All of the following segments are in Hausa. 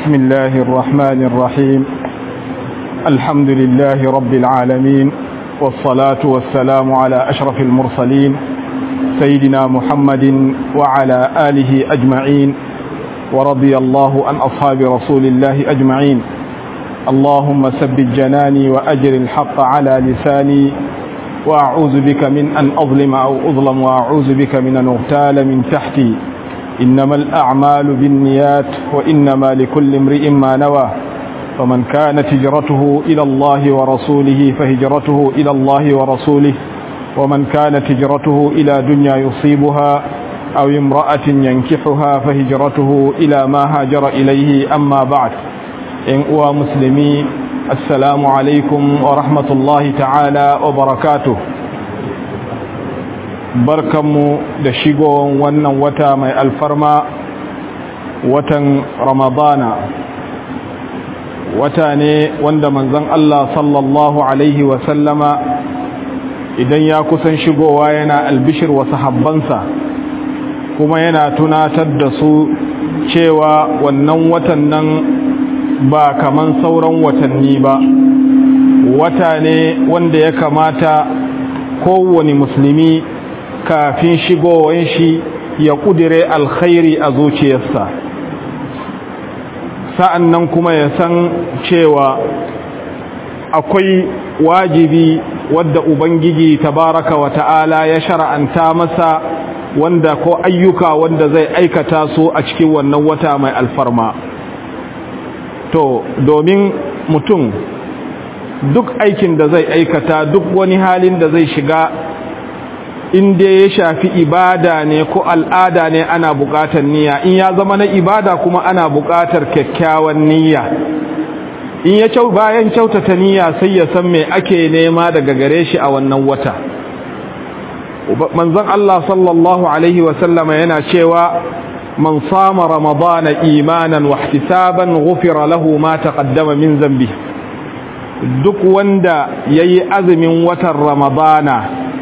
بسم الله الرحمن الرحيم الحمد لله رب العالمين والصلاة والسلام على أشرف المرسلين سيدنا محمد وعلى آله أجمعين ورضي الله عن أصحاب رسول الله أجمعين اللهم ثبت جناني وأجر الحق على لساني وأعوذ بك من أن أظلم أو أظلم وأعوذ بك من أن أغتال من تحتي إنما الأعمال بالنيات وإنما لكل امرئ ما نوى فمن كانت هجرته إلى الله ورسوله فهجرته إلى الله ورسوله ومن كانت هجرته إلى دنيا يصيبها أو امرأة ينكحها فهجرته إلى ما هاجر إليه أما بعد إن أوى مسلمي السلام عليكم ورحمة الله تعالى وبركاته barkanmu da shigowar wannan wata mai alfarma watan ramadana wata ne wanda manzon Allah sallallahu alaihi wasallama idan ya kusan shigowa yana albishir wa sahabbansa kuma yana tunatar da su cewa wannan watan nan ba kaman sauran watanni ba wata ne wanda ya kamata kowane musulmi kafin shigowar shi ya kudire alkhairi a zuciyarsa sa'an nan kuma ya san cewa akwai wajibi wadda ubangiji tabaraka wa ta'ala ya shara'anta masa wanda ko ayyuka wanda zai aikata su a cikin wannan wata mai alfarma to domin mutum duk aikin da zai aikata duk wani halin da zai shiga in dai ya shafi ibada ne ko al'ada ne ana buƙatar niyya in ya zama na ibada kuma ana buƙatar kyakkyawan niyya in ya kyau bayan kyautata niyya sai ya san me ake nema daga gare shi a wannan wata manzon Allah sallallahu alaihi wa sallama yana cewa man sama ramadana imanan wa ihtisaban ghufira lahu ma taqaddama min zambi duk wanda yayi azumin watan ramadana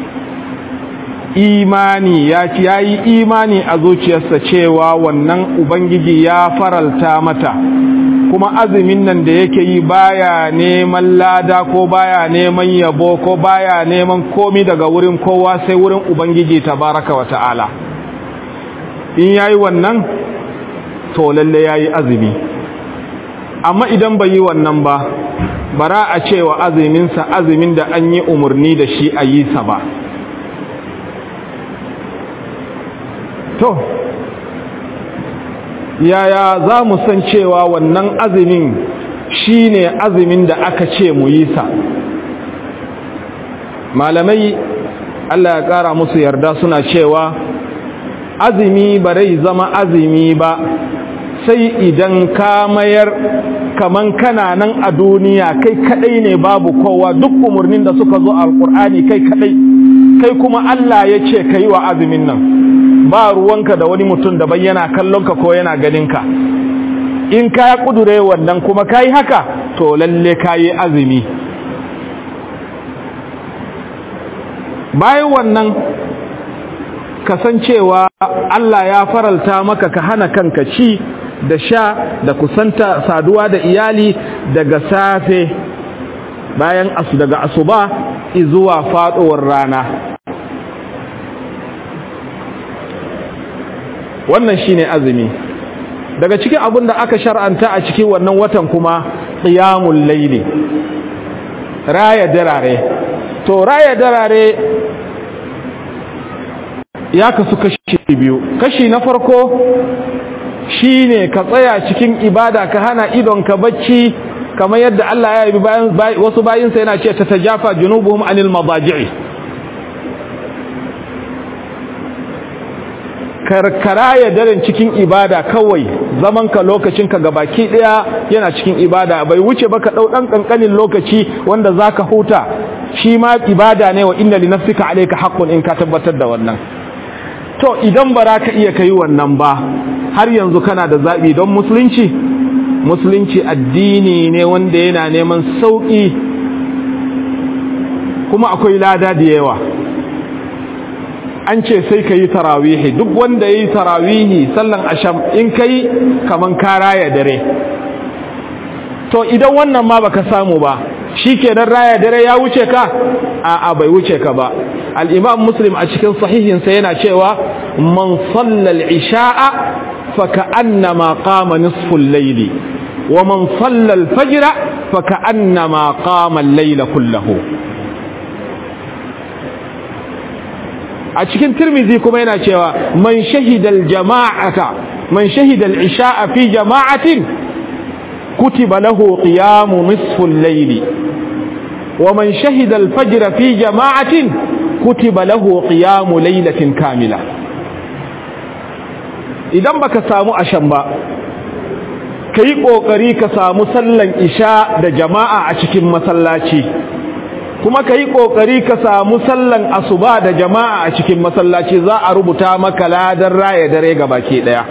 imani ya ci ya yi imani a zuciyarsa cewa wannan ubangiji ya faralta mata kuma azumin nan da yake yi baya neman lada ko baya neman yabo ko baya neman komi daga wurin kowa sai wurin ubangiji tabaraka wa ta'ala in yayi wannan to lalle yayi azumi amma idan bai yi wannan ba bara a cewa azuminsa azumin da an yi umarni da shi a yi sa ba to yaya za mu san cewa wannan azumin shine azumin da aka ce mu yi sa malamai Allah ya ƙara musu yarda suna cewa azumi ba rai zama azumi ba sai idan ka mayar kaman kana nan a duniya kai kadai ne babu kowa duk umarnin da suka zo alkur'ani kai kadai kai kuma Allah ya ce ka yi wa azumin nan ba ruwanka da wani mutum daban yana kallonka ko yana ganinka in ka ya kudure wannan kuma ka yi haka to lalle ka yi azumi bayan wannan kasancewa Allah ya faralta maka ka hana kanka ci da sha da kusanta saduwa da iyali daga safe bayan asu daga asuba zuwa faduwar rana wannan shine azumi daga cikin abin da aka shar'anta a cikin wannan watan kuma qiyamul layli raya darare to raya darare ya kasu kashi biyu kashi na farko shine ka tsaya cikin ibada ka hana idon ka bacci kamar yadda Allah ya yi bayan wasu bayinsa yana ce ta tajafa junubuhum anil madaji'i karkara ya daren cikin ibada kawai zaman ka lokacin ka gabaki daya yana cikin ibada bai wuce ba ka dau dan kankanin lokaci wanda zaka huta shi ma ibada ne wa inna li nafsika alayka haqqun in ka tabbatar da wannan to idan ba ka iya kai wannan ba har yanzu kana da zabi don musulunci musulunci addini ne wanda yana neman sauki kuma akwai lada da yawa an ce sai ka yi tarawihi duk wanda ya yi tarawihi sallan asham in ka yi kaman kara ya dare to idan wannan ma baka samu ba shikenan raya dare ya wuce ka a a bai wuce ka ba al-imam muslim a cikin sahihinsa yana cewa man salla al-isha'a fa ka'annama qama nisfu al-layli wa man salla al-fajra fa ka'annama qama al-layla kullahu a cikin tirmizi kuma yana cewa man shahida al-jama'ata man shahida al-isha'a fi jama'atin kutiba lahu qiyamu nisfu al-layli wa man shahida al-fajr fi jama'atin kutiba lahu qiyamu laylatin kamila idan baka samu ashan ba kai kokari ka samu sallan isha da jama'a a cikin masallaci kuma ka yi ƙoƙari ka samu sallan asuba da jama'a a cikin masallaci za a rubuta maka ladar raya dare ga baki ɗaya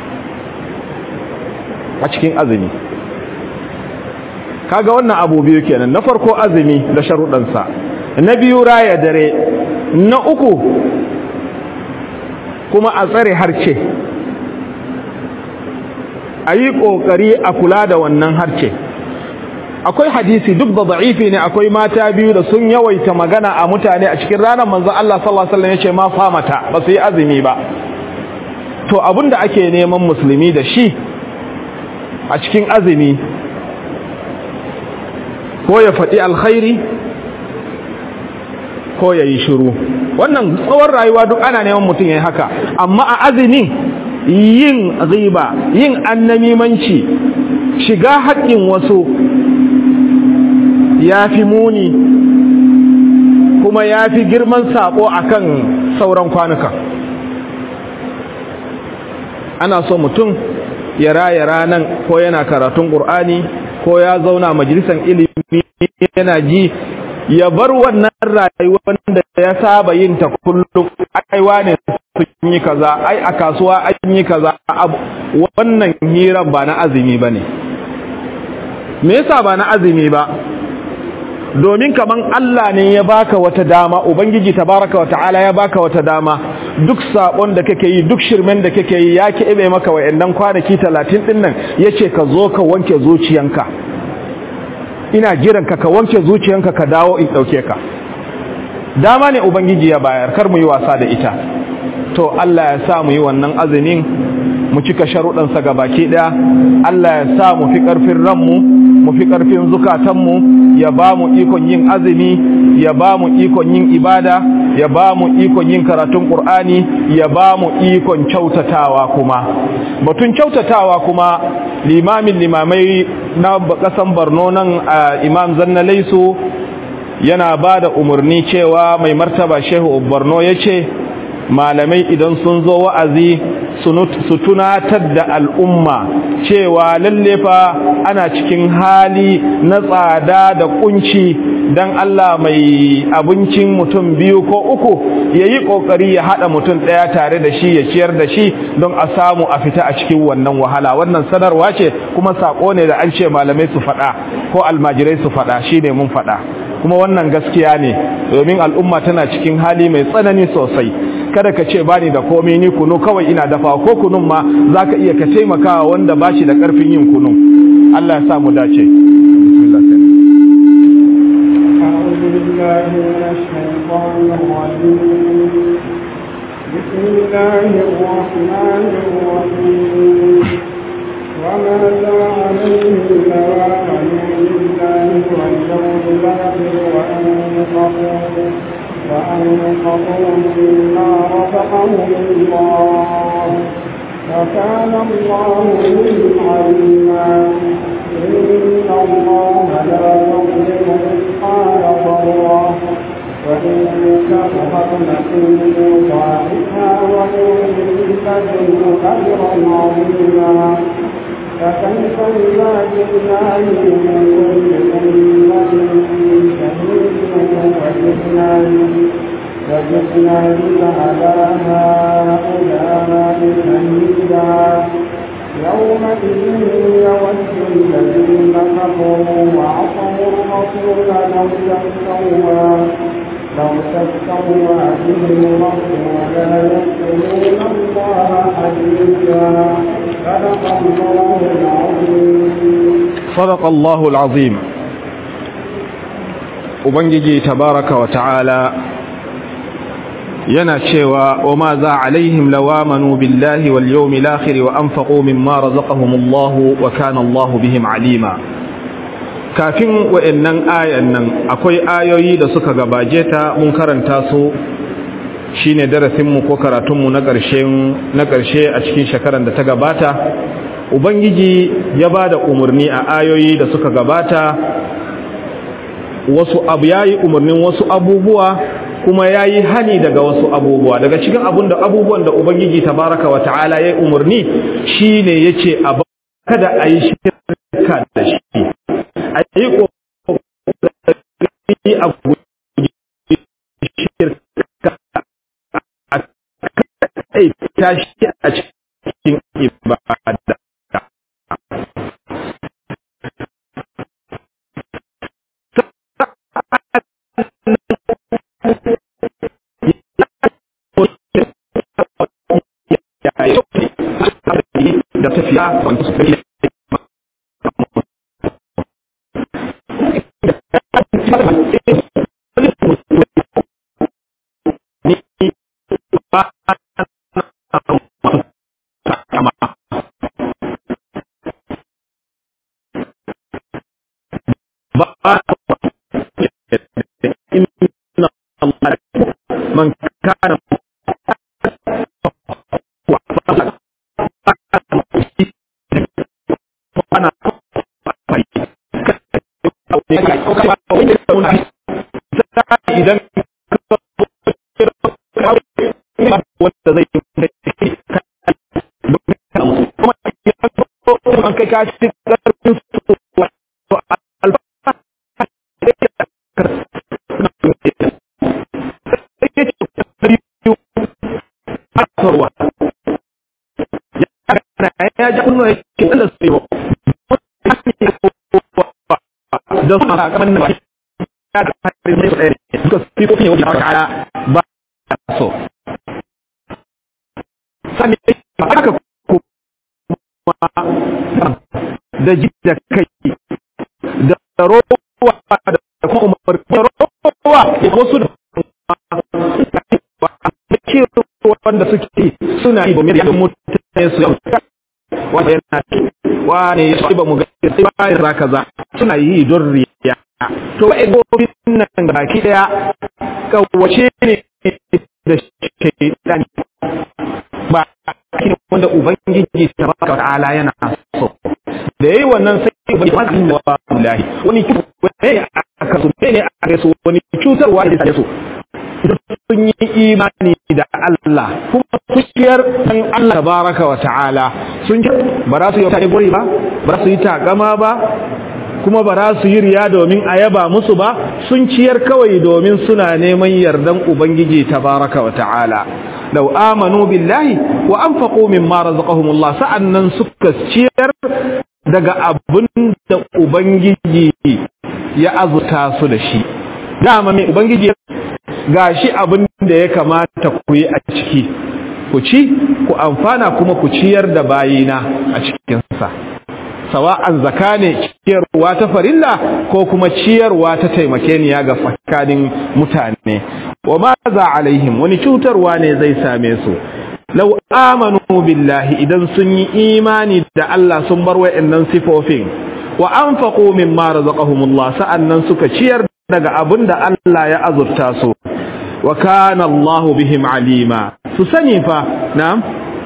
a cikin azumi kaga wannan abu biyu kenan na farko azumi da sharuɗansa na biyu raya dare na uku kuma a tsare harce a yi ƙoƙari a kula da wannan harce akwai hadisi duk da da'ifi ne akwai mata biyu da sun yawaita magana a mutane a cikin ranar manzon Allah sallallahu alaihi wasallam yace ma famata ba su yi azumi ba to abinda ake neman musulmi da shi a cikin azumi ko ya faɗi alkhairi ko ya yi shiru wannan tsawon rayuwa duk ana neman mutum ya yi haka amma a azumi yin riba yin annamimanci shiga haƙƙin wasu ya fi muni kuma ya fi girman saƙo a kan sauran kwanuka ana so mutum ya raya ranan ko yana karatun ƙur'ani ko ya zauna majalisar ilimi yana ji ya bar wannan rayuwar da ya saba yin ta kullum aiwa ne sun yi kaza ai a kasuwa an yi kaza wannan hirar ba na azumi ba ne me yasa ba na azumi ba domin kaman Allah ne ya baka wata dama ubangiji tabaraka wata'ala ya baka wata dama duk sabon da kake yi duk shirmen da kake yi ya kebe maka wayannan kwanaki 30 din nan yace ka zo ka wanke zuciyanka ina jiran ka ka wanke zuciyanka ka dawo in dauke ka dama ne ubangiji ya bayar kar mu yi wasa da ita to Allah ya sa mu yi wannan azumin mu cika sharuɗansa ga baki ɗaya Allah ya sa mu fi ƙarfin ranmu mu fi ƙarfin zukatanmu ya ba mu ikon yin azumi ya ba mu ikon yin ibada ya ba mu ikon yin karatun ƙur'ani ya ba mu ikon kyautatawa kuma batun kyautatawa kuma limamin limamai na ƙasan barno nan imam zanna laisu yana ba da umarni cewa mai martaba shehu barno ya ce malamai idan sun zo wa'azi su tunatar da al'umma cewa lalle fa ana cikin hali na tsada da kunci dan Allah mai abincin mutum biyu ko uku yayi kokari ya hada mutum daya tare da shi ya ciyar da shi don a samu a fita a cikin wannan wahala wannan sanarwa ce kuma sako ne da an ce malamai su fada ko almajirai su fada shine mun fada kuma wannan gaskiya ne domin al'umma tana cikin hali mai tsanani sosai kada ka ce bani da komai ni kunu kawai ina dafa ko kunun ma zaka iya ka taimakawa wanda bashi da karfin yin kunun Allah ya sa mu dace bismillah أعوذ بالله من الشيطان الرجيم بسم الله الرحمن الرحيم وماذا عليهم لو آمنوا بالله واليوم الآخر وأنفقوا وأنفقوا مما رزقهم الله وكان الله بهم عليما إن الله لا يظلم مثقال ذرة وإن كفرت يضاعفها ويؤتي لدنه أجرا عظيما فكيف إذا جئنا من كل أمة شهيد وجئنا وجئنا بك على هؤلاء شهيدا يومئذ يود الذين كفروا وعصوا الرسول لو تستوى لو تستوى بهم الأرض ولا يذكرون الله حديثا صدق الله العظيم صدق الله العظيم Ubangiji tabaraka wa ta'ala yana cewa wa ma za alaihim lawamanu billahi wal yawmil akhir wa anfaqu mimma razaqahumullahu wa kana Allahu bihim alima kafin wa'annan ayan nan akwai ayoyi da suka gabaje ta mun karanta su shine darasin mu ko karatun mu na ƙarshen na ƙarshe a cikin shekaran da ta gabata ubangiji ya bada umarni a ayoyi da suka gabata wasu abu yayi umarnin wasu abubuwa kuma yayi hani daga wasu abubuwa daga cikin abun da abubuwan da ubangiji tabaraka wa ta'ala yayi umarni shine yace a kada a yi shirka da shi a yi kokari a shirka a kai tashi a cikin ibada da tafiya wanda su kai من كان idan wanda zai kuma kai ka ci karfin su ya ji kunno ya ke da su yi da su a kamar na ya da harin mai tsaye suka fi kofin yau da kara ba so sani aka kuma da ji da kai da rowa da kuma umar rowa wasu da wanda suke suna yi domin yadda mutane su yau wanda yana wane ya ba mu ga sai bayan za kaza suna yi don riya to wa'in gobin nan baki daya kawace ne da shaitan ba shi wanda ubangiji ta baka ta'ala yana so da yayi wannan sai bai ba zin wa wallahi wani ne aka so ne aka so wani cutarwa da su sun yi imani da Allah kuma kushiyar dan Allah tabaraka wa ta'ala sun ji ba za su yi ta gori ba ba za su yi takama ba kuma ba za su yi riya domin a yaba musu ba sun ciyar kawai domin suna neman yardan ubangiji tabaraka wa ta'ala law amanu billahi wa anfaqu mimma razaqahumullah sa'annan suka ciyar daga abin da ubangiji ya azuta su da shi dama mai ubangiji gashi abin da ya kamata ku yi a ciki ku ci ku amfana kuma ku ciyar da bayina a cikinsa sawa'an zaka ne ciyarwa ta farilla ko kuma ciyarwa ta taimakeniya ga tsakanin mutane wa ma za alaihim wani cutarwa ne zai same su law amanu billahi idan sun yi imani da Allah sun bar wa'annan sifofin wa anfaqu mimma razaqahumullah sa'annan suka ciyar daga abin da Allah ya azurta su wa kana Allahu bihim alima su sani fa na'am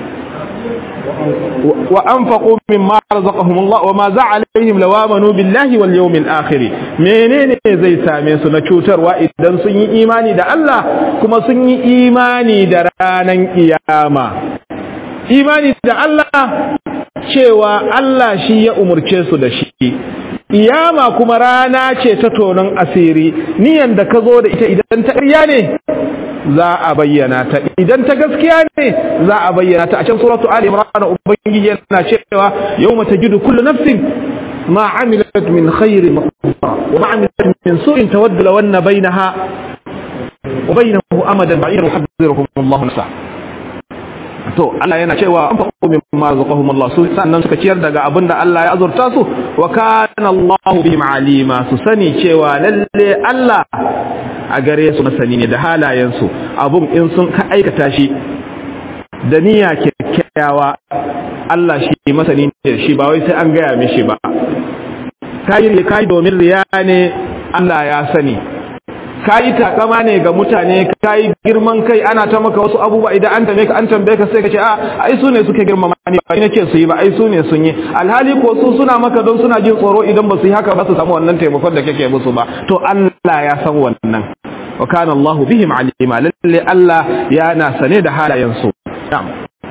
wa anfaqu mimma razaqahumullah wa ma za'alaihim lawamanu billahi wal yawmil akhir menene zai same su na cutarwa idan sun yi imani da Allah kuma sun yi imani da ranan kiyama imani da Allah cewa Allah shi ya umurce su da shi iyama kuma rana ce ta tonon asiri niyan da ka zo da ita idan ta ƙarya ne za a bayyana ta idan ta gaskiya ne za a bayyana ta a can suratu ali imran ubangiji yana cewa yawma tajidu kullu nafsin ma amilat min khairin mahsura wa ma amilat min su'in tawaddu law anna bainaha wa bainahu amadan ba'ira yuhadhdhirukum Allahu nafsa to Allah yana cewa an fa'u mimma razaqahum Allah su sannan suka ciyar daga abin da Allah ya azurta su wa kana Allah bihim alima su sani cewa lalle Allah a gare su masani ne da halayen su abun in sun ka aikata shi da niyya kyakkyawa Allah shi masani ne shi ba wai sai an gaya mishi ba kai ne kai domin riya ne Allah ya sani kayi takama ne ga mutane kayi girman kai ana ta maka wasu abubuwa idan an tambaye ka an tambaye ka sai ka ce a ai su ne suke girmama ni ba ni nake su yi ba ai su ne sun yi alhali ko su suna maka don suna jin tsoro idan ba su yi haka ba su samu wannan taimakon da kake musu ba to Allah ya san wannan wa kana Allah bihim alima lalle Allah yana sane da halayen su na'am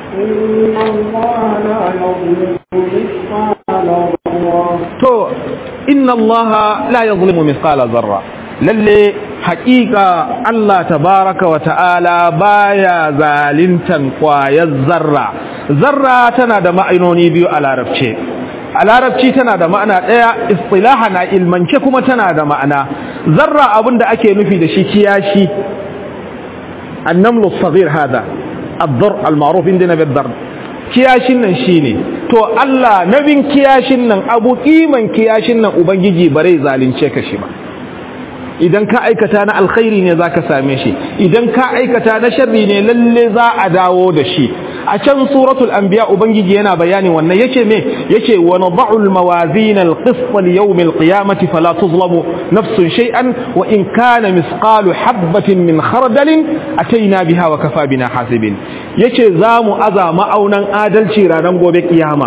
to inna Allah la yuzlimu mithqala dharra lalle haƙiƙa Allah tabaraka wa ta'ala baya zalintan ƙwayar zarra zarra tana da ma'anoni biyu a larabce a larabci tana da ma'ana ɗaya istilaha na ilmance kuma tana da ma'ana zarra abinda ake nufi da shi kiyashi annamlu saghir hada ad-dar al-ma'ruf indina bid-dar kiyashin nan shine to Allah nabin kiyashin nan abu kiman kiyashin nan ubangiji bare zalunce ka shi ba idan ka aikata na alkhairi ne zaka same shi idan ka aikata na sharri ne lalle za a dawo da shi a can suratul anbiya ubangiji yana bayani wannan yace me yace wa nad'u almawazin alqist li yawm alqiyamati fala tuzlamu nafsun shay'an wa in kana misqalu habatin min khardalin ataina biha wa kafa bina hasibin yace zamu aza ma'aunan adalci ranar gobe kiyama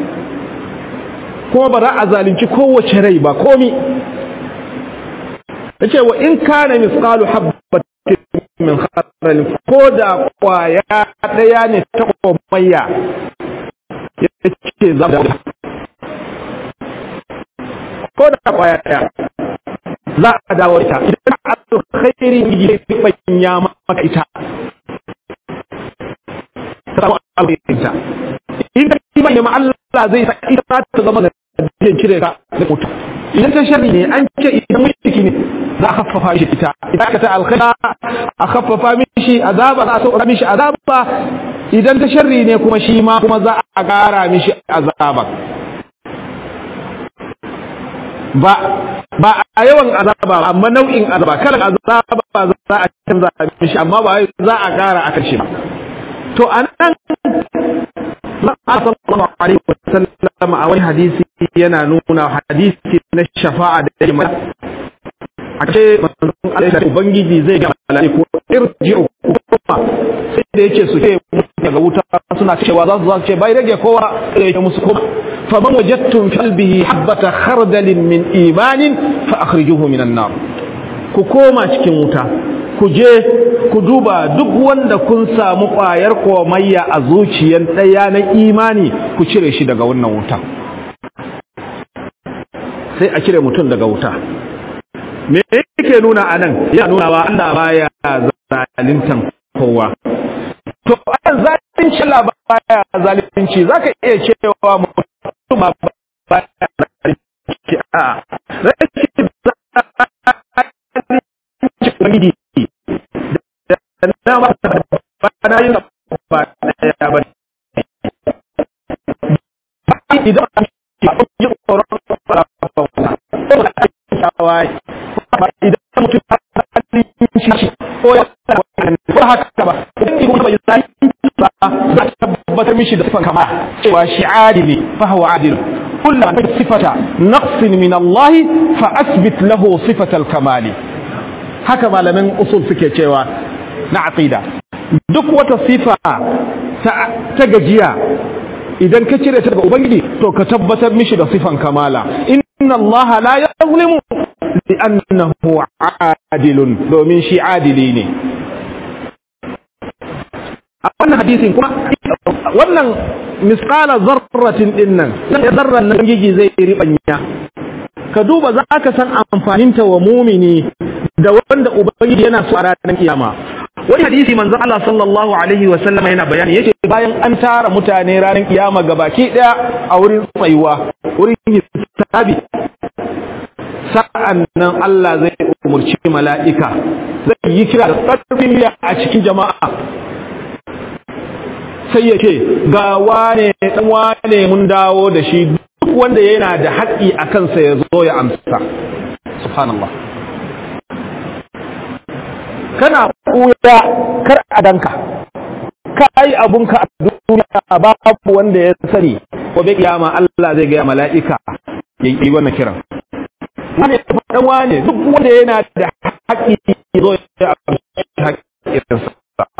kuma ba za a zalunci kowace rai ba komi yace wa in kana misqalu habatin min khardal ko da kwaya daya ne ta komayya yace za ko da kwaya daya za a dawo ita idan alkhairi ne ya ya maka ita samu alkhairin ta idan kiman ya Allah zai sa ita ta zama da jin cire ka da mutum idan ta sharri ne an ce idan mulki ne za a haffafa mishi ita idan ka ta alkhaira a haffafa mishi azaba za a sauka mishi azaba idan ta sharri ne kuma shi ma kuma za a gara mishi azaba ba ba a yawan azaba amma nau'in azaba kalan azaba za a canza mishi amma ba za a gara a karshe ba to anan sallallahu alaihi wasallam a wani hadisi yana nuna hadisi na shafa'a da yake a ce manzon Allah ya ubangiji zai ga malaiku irji'u kuma sai da yake su ce daga wuta suna cewa za su ce bai rage kowa da yake musu kuma fa man wajadtum fi qalbihi habata khardalin min imanin fa akhrijuhu minan nar ku koma cikin wuta ku je ku duba duk wanda kun samu ƙwayar komayya a zuciyar ɗaya na imani ku cire shi daga wannan wuta sai a cire mutum daga wuta me yake nuna a nan ya nuna wa Allah baya zalintan kowa to an zalunci Allah baya zalunci zaka iya cewa mutum ba baya zalunci a rashin zalunci na ba ba na yin ba ya ba idan a yi tsoron ba ba shawai ba idan mutum halin shi ko ya ko haka ba idan kuma bai zai ba za ta tabbatar mishi da sifan kama cewa shi adili fa huwa adil kullu man sifata naqsin min Allah fa asbit lahu sifatal kamali haka malamin usul suke cewa na aqida duk wata sifa ta gajiya idan ka cire ta daga ubangiji to ka tabbatar mishi da sifan kamala inna allaha la yazlimu li'annahu adilun domin shi adili ne a wannan hadisin kuma wannan misqala zarratin dinnan sai zarran nan gigi zai ribanya ka duba za ka san amfaninta wa mumini da wanda ubangiji yana so a ranar kiyama wani hadisi manzon Allah sallallahu alaihi wa sallam yana bayani yace bayan an tara mutane ranar kiyama gabaki daya a wurin tsayuwa wurin hisabi sa'an nan Allah zai umurci mala'ika zai yi kira da tsarfin a cikin jama'a sai ya ce ga wane dan wane mun dawo da shi duk wanda yana da haƙƙi a kansa ya zo ya amsa subhanallah kana kuya kar a danka ka yi abunka a duniya babu wanda ya sani gobe kiyama Allah zai gaya mala'ika ya yi wannan kiran wane dan wane duk wanda yana da haƙƙi ya zo ya amsa haƙƙinsa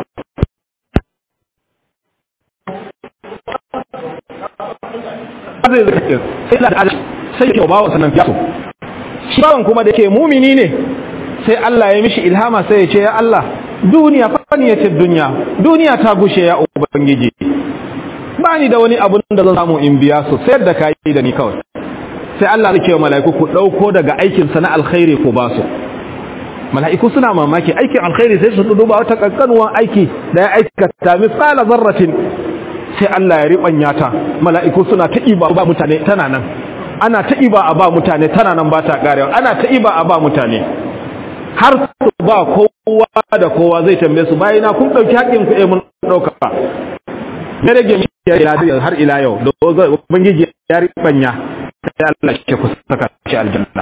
zai zai sai da adam sai ke bawa sanan fiyaso shi bawan kuma da ke mumini ne sai Allah ya mishi ilhama sai ya ce ya Allah duniya fani ya ce duniya duniya ta gushe ya ubangiji ba ni da wani abun da zan samu in biya su sayar da kayi da ni kawai sai Allah zai wa mala'iku ku dauko daga aikin sa na alkhairi ku ba su mala'iku suna mamaki aikin alkhairi sai su duba wata kankanuwan aiki da ya aikata misala zarratin sai Allah ya riɓanya ta mala'iku suna ta iba ba mutane tana nan ana ta iba a ba mutane tana nan ba ta ƙarewa ana ta iba a ba mutane har su ba kowa da kowa zai tambaye su bayan na kun ɗauki haƙƙin ku mun ɗauka ya rage mi ya har ila yau da ubangiji ya riɓanya sai Allah shi ku saka shi aljanna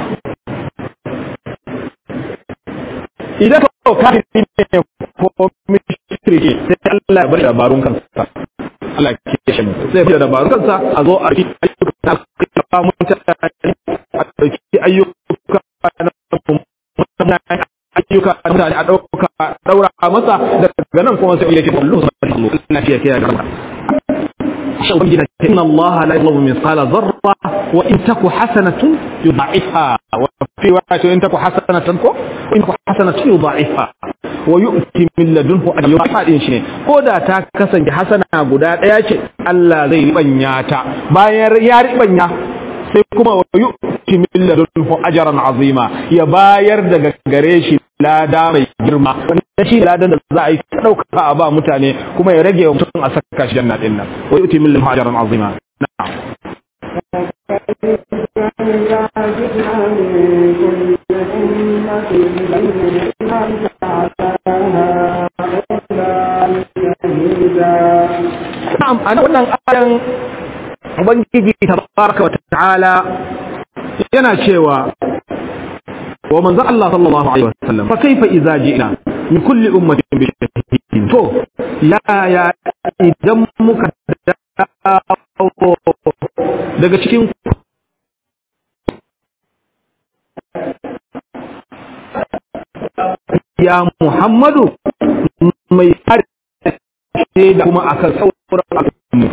idan ka kafin ne ko mishirki sai Allah ya bar dabarun kansa Allah ke shi sai fi dabarun kansa a zo a yi ayyuka na mutane a ɗauki ayyuka na ayyuka na mutane a ɗauka ɗaura masa daga nan kuma sai yake kullu sallu lafiya ke ga shan gina inna Allah la yuzlimu mithqala dharra wa in taku hasanatun yudha'ifha wa fi wa'ati in taku hasanatan ko in taku hasanatun yudha'ifha wa yu'ti min ladunhu ajran fadin shi ne ko da ta kasance hasana guda daya ce Allah zai ribanya ta bayan ya ribanya sai kuma wa yu'ti min ladunhu ajran azima ya bayar daga gare shi lada mai girma wanda shi ladan da za a yi dauka a ba mutane kuma ya rage mutum a saka shi janna din nan wa yu'ti min ladunhu ajran azima na'am Na'am, a wannan ayan Ubangiji tabaraka wa ta'ala yana cewa wa manzo Allah sallallahu alaihi wasallam fa kaifa idza ji'na min kulli ummatin bi shahidin to ya ya idan muka daga cikin ya Muhammadu mai har da kuma akan sauran al'ummu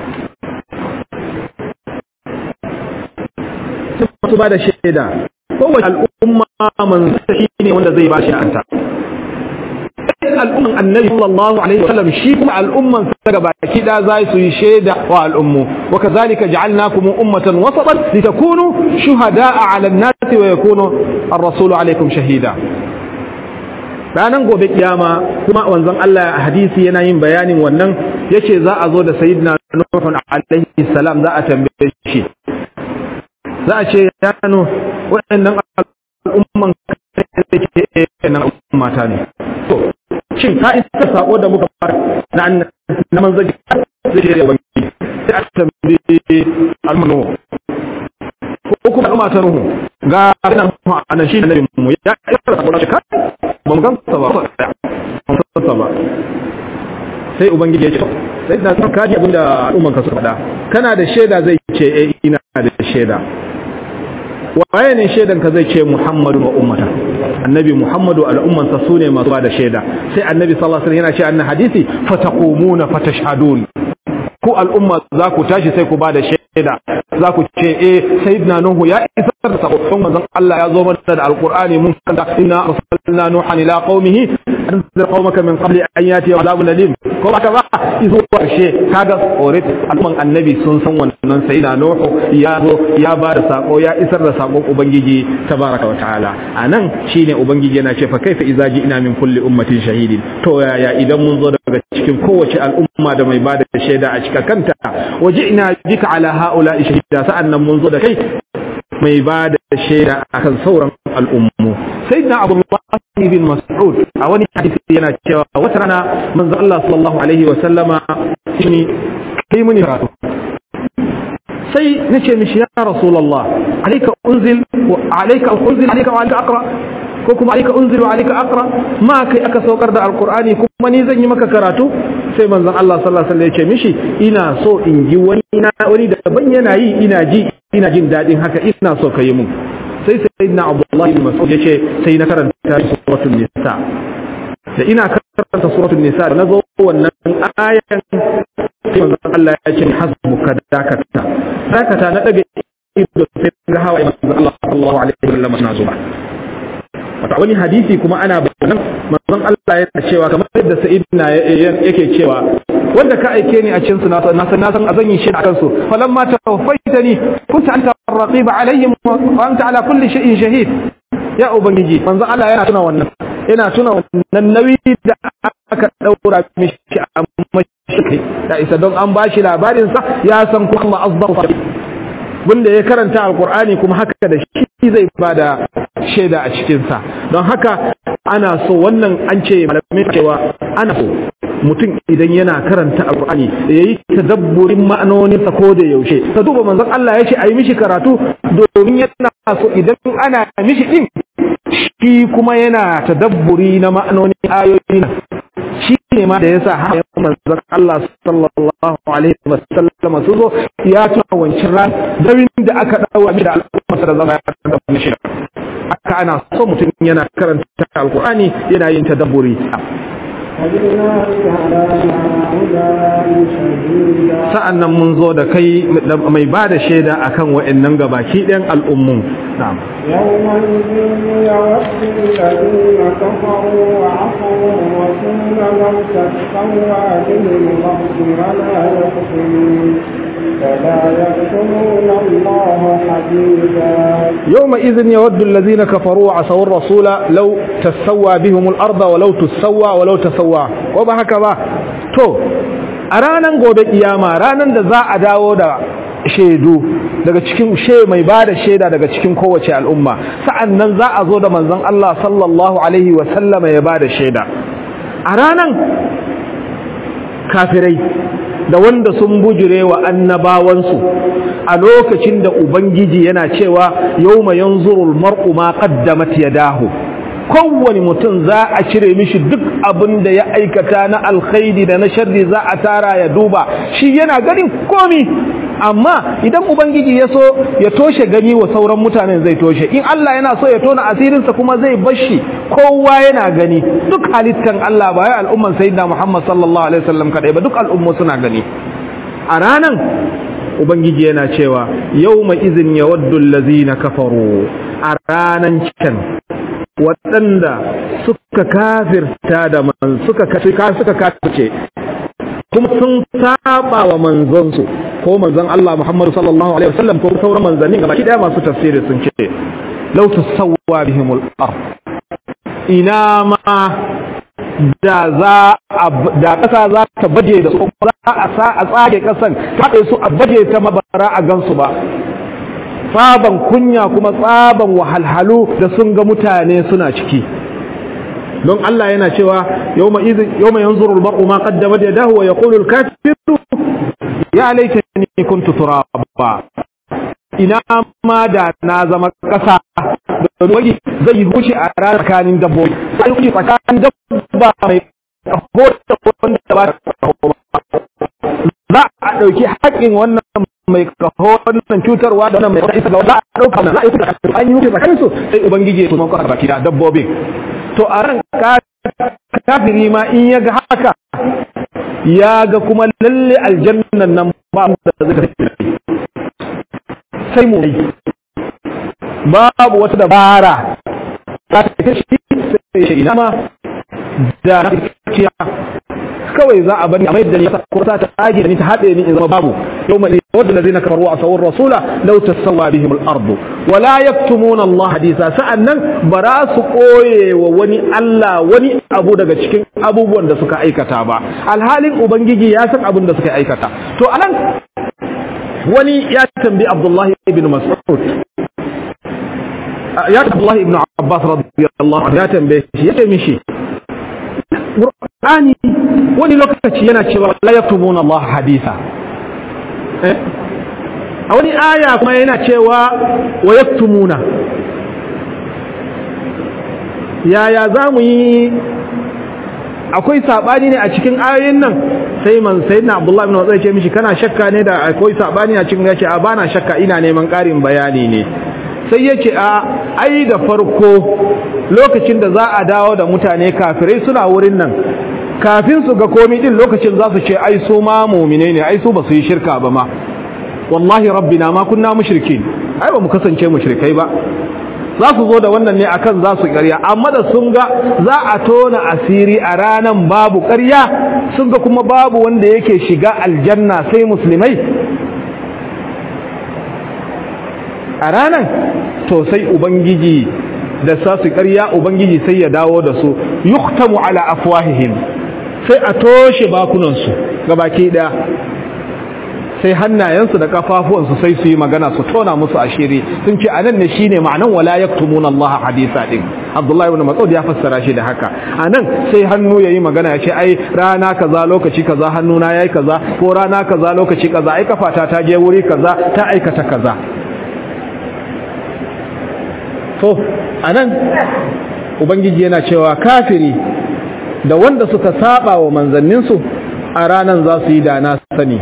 su ba da shaida kowace al'umma manzo shi ne wanda zai ba shi anta al'umman annabi sallallahu alaihi wasallam shi kuma al'umman sa daga baki da za su yi shaida wa al'ummu wa kazalika ja'alnakum ummatan wasatan litakunu shuhada'a 'ala an-nasi wa yakunu ar-rasulu 'alaykum shahida ranan gobe kiyama kuma wanzan Allah hadisi yana yin bayanin wannan yace za a zo da sayyidina Nuh alaihi salam za a tambaye shi za a ce ya nano waɗannan al'umman da ke nan mata ne to shin ka isa sako da muka fara na na manzon zai ce ya banki sai a tambaye almanu ko kuma al'umma ta nuhu ga nan anan shi annabi mu ya isa sako da shi ka ba mu gan sa ba ba sa ba sai ubangiji ya ce sai na san kaji abinda al'umman ka suka faɗa kana da shaida zai ce eh ina da shaida waye ne shaidan ka zai ce Muhammadu wa ummata annabi Muhammadu al'umman sa sune masu bada shaida sai annabi sallallahu alaihi wasallam yana ce annan hadisi fataqumuna fatashhadun ku al'umma za ku tashi sai ku bada shaida za ku ce eh sayyidina nuhu ya isar da sakon manzon Allah ya zo mana da alqur'ani mun kanta inna arsalna nuhan ila qaumihi anzir qaumaka min qabli an yati adhabun alim ko ba ka ba izo karshe kaga orit al'umman annabi sun san wannan sayyidina nuhu ya zo ya ba da sako ya isar da sakon ubangiji tabaraka wa ta'ala anan shine ubangiji yana ce fa kaifa idza ji'na min kulli ummatin shahidin to yaya idan mun zo daga cikin kowace al'umma da mai bada shaida a cikin kanta waji'na bika ala ha'ula'i shahida sa'annan mun zo da kai mai ba da shaida akan sauran al'ummu sayyidina abu bin mas'ud a wani hadisi yana cewa wata rana manzo Allah sallallahu alaihi wa sallama shi kai muni karatu sai nace mishi ya rasulullah alayka unzil wa alayka unzil alayka wa alayka aqra ko kuma alayka unzil wa alayka aqra ma kai aka saukar da alqur'ani kuma ni zan yi maka karatu sai manzon Allah sallallahu alaihi wasallam ya ce mishi ina so in ji wani wani da ban yana yi ina ji ina jin dadin haka ina so ka yi mun sai sayyidina Abdullah ibn Mas'ud ya ce sai na karanta suratul nisa da ina karanta suratul nisa da nazo wannan ayan sai manzon Allah ya ce hasbuka dakata dakata na daga ido sai ga hawa manzon Allah sallallahu alaihi wasallam na zuba wata wani hadisi kuma ana bayanan manzon Allah yana cewa kamar yadda sa'idina yake cewa wanda ka aike ni a cikin su na san na san azan yi shi a kansu falamma tawaffaitani kunta anta raqib alaihim wa anta ala kulli shay'in shahid ya ubangiji manzon Allah yana tuna wannan yana tuna wannan nauyi da aka daura mishi a mashi da isa don an bashi labarin sa ya san kuma Allah azza wanda ya karanta alkur'ani kuma haka da shi zai bada shaida a cikinsa don haka ana so wannan an ce malamai cewa ana so mutum idan yana karanta alkur'ani ya yi tadabburin ma'anoninsa ko da yaushe ka duba manzon Allah ya ce a yi mishi karatu domin yana so idan ana mishi din shi kuma yana tadabburi na ma'anonin ayoyi shi ne ma da yasa har manzon Allah sallallahu alaihi wasallam su zo ya tuna wancan ran dawin da aka dawo da al'umma da zama ya da shi aka ana so mutum yana karanta alqur'ani yana yin tadabburi sa'an nan mun zo da kai mai ba da shaida a kan wa'yannan gabaki ɗin al'ummun يوم إذن يود الذين كفروا وعصوا الرسول لو تسوى بهم الأرض ولو تسوى ولو تسوى وبهكذا to a ranar gobe kiyama ranar da za a dawo da shaidu daga cikin she mai ba da shaida daga cikin kowace al'umma sa'an nan za a zo da manzon Allah sallallahu alaihi wa sallama ya ba da shaida a ranar kafirai da wanda sun bujire wa annabawansu a lokacin da ubangiji yana cewa yawma yanzurul mar'u ma qaddamat yadahu kowane mutum za a cire mishi duk abin da ya aikata na alkhairi da na sharri za a tara ya duba shi yana ganin komi amma idan ubangiji ya so ya toshe gani wa sauran mutanen zai toshe in Allah yana so ya tona asirinsa kuma zai bashi kowa yana gani duk halittan Allah ba ya al'umman sayyidina Muhammad sallallahu alaihi wasallam kadai ba duk al'ummu suna gani a ranan ubangiji yana cewa yawma izin yawaddu allazina kafaru a ranan can waɗanda suka kafirta da man suka suka kafirce kuma sun saba wa manzonsu ko manzon Allah Muhammad sallallahu alaihi wasallam ko sauran manzanni gaba ki daya masu tafsiri sun ce law tusawwa bihimul ard ina ma da za da kasa za ta baje da su za a sa a tsage kasan ta su a baje ta mabara a gansu ba tsaban kunya kuma tsaban wahalhalu da sun ga mutane suna ciki don Allah yana cewa yawma idh yawma yanzuru al-mar'u ma qaddamat yadahu wa yaqulu al-kafiru ya laitani kuntu turaba ina ma da na zama kasa da wani zai yi hushi a ranar tsakanin dabbobi sai yi tsakanin dabba mai kaho da wanda ba za a ɗauki haƙƙin wannan mai kaho wannan cutarwa da wannan mai wata isa ga za a ɗauka za a yi kuka an yi hukunci tsakanin su sai ubangiji ya tuman kwasa baki da dabbobin to a ran kafiri ma in ya ga haka ya ga kuma lalle aljannan nan ba mu da zai tafi sai mu babu wata dabara za ta kai shi sai shi ina ma da na kiya kawai za a bani a mai da ni ko ta tage da ni ta hade ni in zama babu yawma yawaddu allazina kafaru wa sawar rasula law tasawwa bihim al-ard wa la yaktumuna Allah hadisa sa'annan bara su koye wa wani Allah wani abu daga cikin abubuwan da suka aikata ba alhalin ubangiji ya san abin da suka aikata to anan wani ya tambi Abdullah ibn Mas'ud ya Abdullah ibn Abbas radiyallahu anhu ya tambaye shi ya ce mishi Qur'ani wani lokaci yana cewa la yaktubuna Allah haditha eh a wani aya kuma yana cewa wa yaktumuna yaya za mu yi akwai saɓani ne a cikin ayoyin nan sai man sai na abdullahi ibn wasai ce mishi kana shakka ne da akwai saɓani a cikin yace a bana shakka ina neman ƙarin bayani ne sai yace a ai da farko lokacin da za a dawo da mutane kafirai suna wurin nan kafin su ga komai din lokacin za su ce ai su ma mu'mine ne ai su ba su yi shirka ba ma wallahi rabbina ma kunna mushrikin ai ba mu kasance mushrikai ba za su zo da wannan ne akan za su ƙarya amma da sun ga za a tona asiri a ranan babu ƙarya sun ga kuma babu wanda yake shiga aljanna sai musulmai a ranan to sai ubangiji da sa su ƙarya ubangiji sai ya dawo da su yuktamu ala afwahihim sai a toshe bakunansu gabaki ɗaya sai hannayensu da kafafuwansu sai su yi magana su tona musu ashiri sun ce anan ne shine ma'anan wala yaktumuna Allah hadisa din Abdullahi ibn Mas'ud ya fassara shi da haka anan sai hannu yayi magana ya ce ai rana kaza lokaci kaza hannuna yayi kaza ko rana kaza lokaci kaza ai kafata ta je wuri kaza ta aikata kaza to anan ubangiji yana cewa kafiri da wanda suka saba wa manzanninsu a ranan za su yi dana sani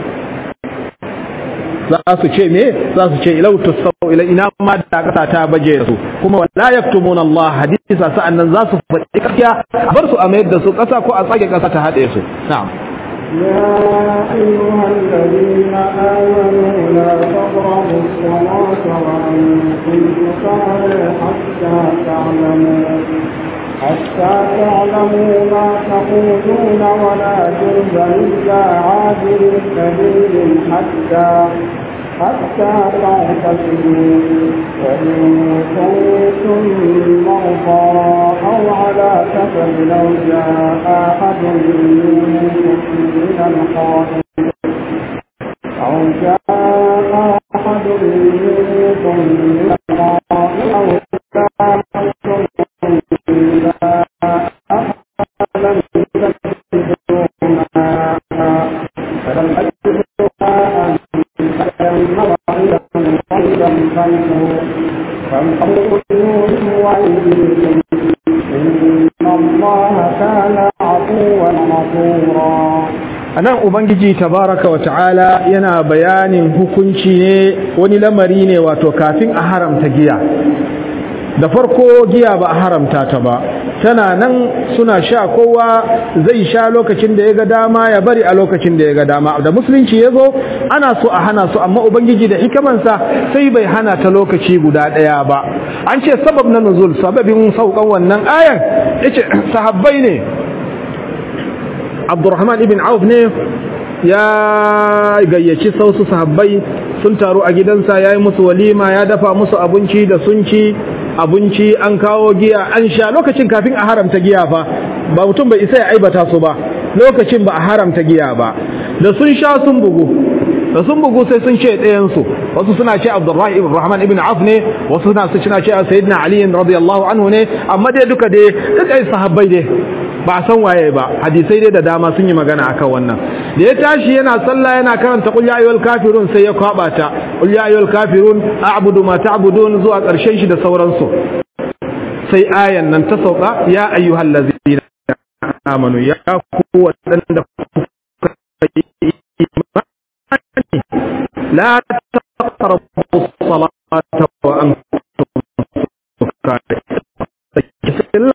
za su ce me za su ce ilau tusau ila ina ma da kasa ta baje su kuma wala yaktumuna Allah hadisa sa'annan za su faɗi gaskiya bar su a mayar da su kasa ko a tsage kasa ta haɗe su na'am يا أيها الذين آمنوا لا تقربوا الصلاة وأنتم سكارى حتى تعلموا حتى تعلموا ما تقولون ولا جنبا إلا عابر سبيل حتى حتى تعتقدوا وإن كنتم مرضى أو على سفر لو جاء أحد منكم من الخائف أو جاء أحد منكم من الخائف أو جاء anan ubangiji tabaraka wa ta'ala yana bayanin hukunci ne wani lamari ne wato kafin a haramta giya da farko giya ba a haramta ta ba tana nan suna sha kowa zai sha lokacin da ya ga dama ya bari a lokacin da ya ga dama da musulunci ya zo ana so a hana su amma ubangiji da hikimansa sai bai hana ta lokaci guda ɗaya ba an ce sabab na nuzul sababin saukan wannan ayan yace sahabbai ne abdurrahman ibn auf ne ya gayyaci sausu sahabbai sun taru a gidansa ya yi musu walima ya dafa musu abinci da sun ci abinci an kawo giya an sha lokacin kafin a haramta giya fa ba mutum bai isa ya aibata su ba lokacin ba a haramta giya ba da sun sha sun bugu da sun bugu sai sun ce ɗayansu wasu suna ce abdurrahman ibn rahman ibn auf ne wasu suna suna ce sayyidina ali radiyallahu anhu ne amma dai duka dai duka sahabbai dai ba san waye ba hadisai dai da dama sun yi magana akan wannan da ya tashi yana sallah yana karanta qul ya ayyuhal kafirun sai ya kwaba ta qul ya ayyuhal kafirun a'budu ma ta'budun zuwa karshen shi da sauransu sai ayan nan ta sauka ya ayyuhal ladzina amanu ya ku wadanda لا تقربوا الصلاة وأنتم سكارى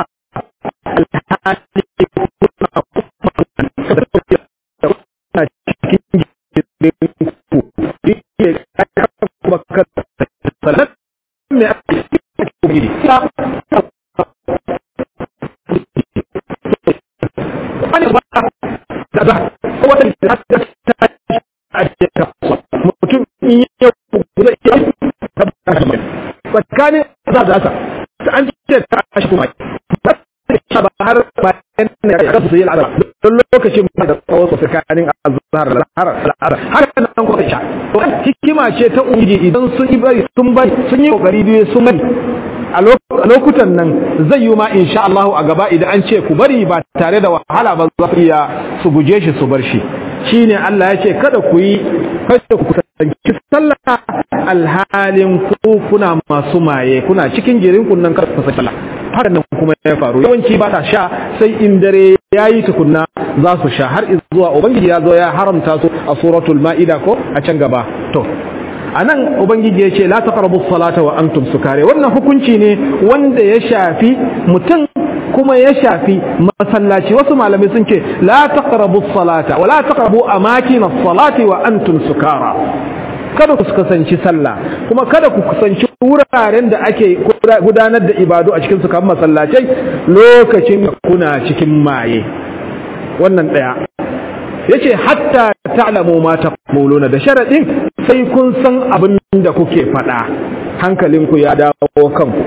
mutum in yi zai iya tsakanin za za ta an ce ta shi kuma ba har bayan ne ya rasu yi al'adar don lokacin ba da tsawon su tsakanin azhar da al'adar har nan ko sha hikima ce ta ubangiji idan sun yi bari sun bari sun yi kokari biyu sun bari a lokutan nan zai yi ma insha Allah a gaba idan an ce ku bari ba tare da wahala ba za su iya su guje shi su bar shi shine Allah ya ce kada ku yi kada ku kusanci sallah alhalin ku kuna masu maye kuna cikin jirin kunnan kada ku sallah haka nan kuma ya faru yawanci ba ta sha sai in dare yayi tukunna za su sha har zuwa ubangiji ya zo ya haramta su a suratul ma'ida ko a can gaba to anan ubangiji ya ce la taqrabu salata wa antum sukare wannan hukunci ne wanda ya shafi mutum kuma ya shafi masallaci wasu malamai sun ce la taqrabu salata wa la taqrabu amakin as-salati wa antum sukara kada ku kusanci sallah kuma kada ku kusanci wuraren da ake gudanar da ibadu a cikin su kamar masallacai lokacin da kuna cikin maye wannan daya yace hatta ta'lamu ma taquluna da sharadin sai kun san abin da kuke faɗa hankalinku ya dawo kanku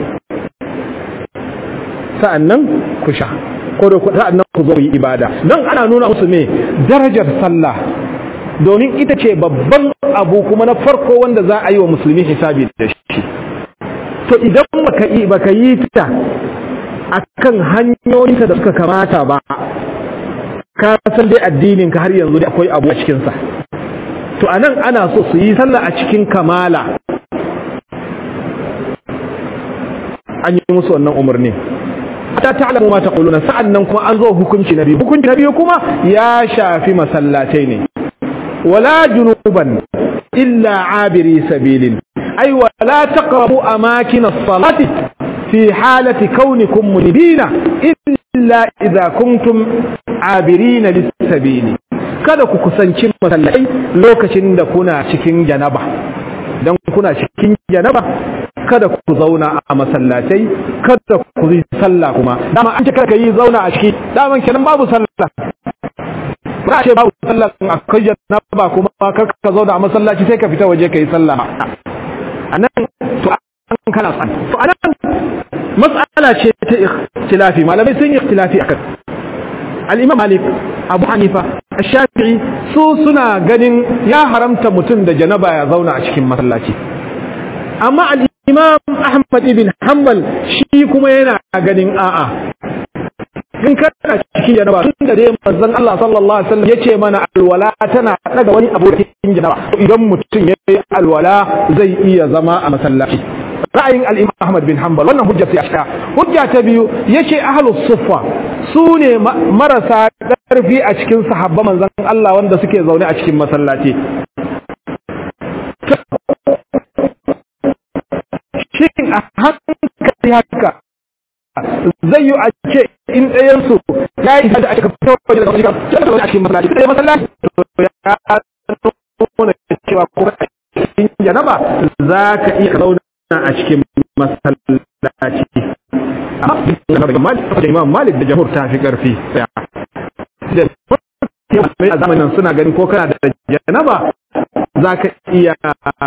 sa'annan ku sha ko da sa'annan ku zo yi ibada don ana nuna musu me darajar sallah domin ita ce babban abu kuma na farko wanda za a yi wa musulmi hisabi da shi to idan baka yi baka yi ta akan hanyoyinta da suka kamata ba ka san dai addinin ka har yanzu da akwai abu a cikin sa to anan ana so su yi sallah a cikin kamala an yi musu wannan umarni ta ta'lamu ma taquluna sa'annan kuma an zo hukunci na biyu hukunci na biyu kuma ya shafi masallatai ne wala junuban illa abiri sabilin ay wala taqrabu amakin as-salati fi halati kaunikum munibina illa idza kuntum abirina lis-sabili kada ku kusanci masallatai lokacin da kuna cikin janaba dan kuna cikin janaba kada ku zauna a masallatai kada ku yi sallah kuma dama an ce kada ka yi zauna a ciki daman kenan babu sallah ba ce babu sallah a kai janaba kuma kar ka zauna a masallaci sai ka fita waje ka yi sallah anan to an kana san to anan mas'ala ce ta ikhtilafi malamai sun yi ikhtilafi akan al-imam malik abu hanifa ash-shafi'i su suna ganin ya haramta mutum da janaba ya zauna a cikin masallaci amma al-imam ahmad ibn hanbal shi kuma yana ganin a'a in kana cikin janaba tun da dai manzon Allah sallallahu alaihi wasallam yace mana alwala tana daga wani abokin janaba idan mutum yayi alwala zai iya zama a masallaci ra'ayin al-imam ahmad bin hanbal wannan hujja sai aka hujja ta biyu yace ahlus suffa su ne marasa ƙarfi a cikin sahabba manzon Allah wanda suke zaune a cikin masallaci shin a hankali haka zai yi a ce in ɗayansu ya yi da aka fito waje da wajen a cikin masallaci sai masallaci ya nuna cewa ko in janaba za ka iya zauna a cikin masallaci amma da imam malik da jamhur ta fi ƙarfi a zamanin suna ganin ko kana da janaba za ka iya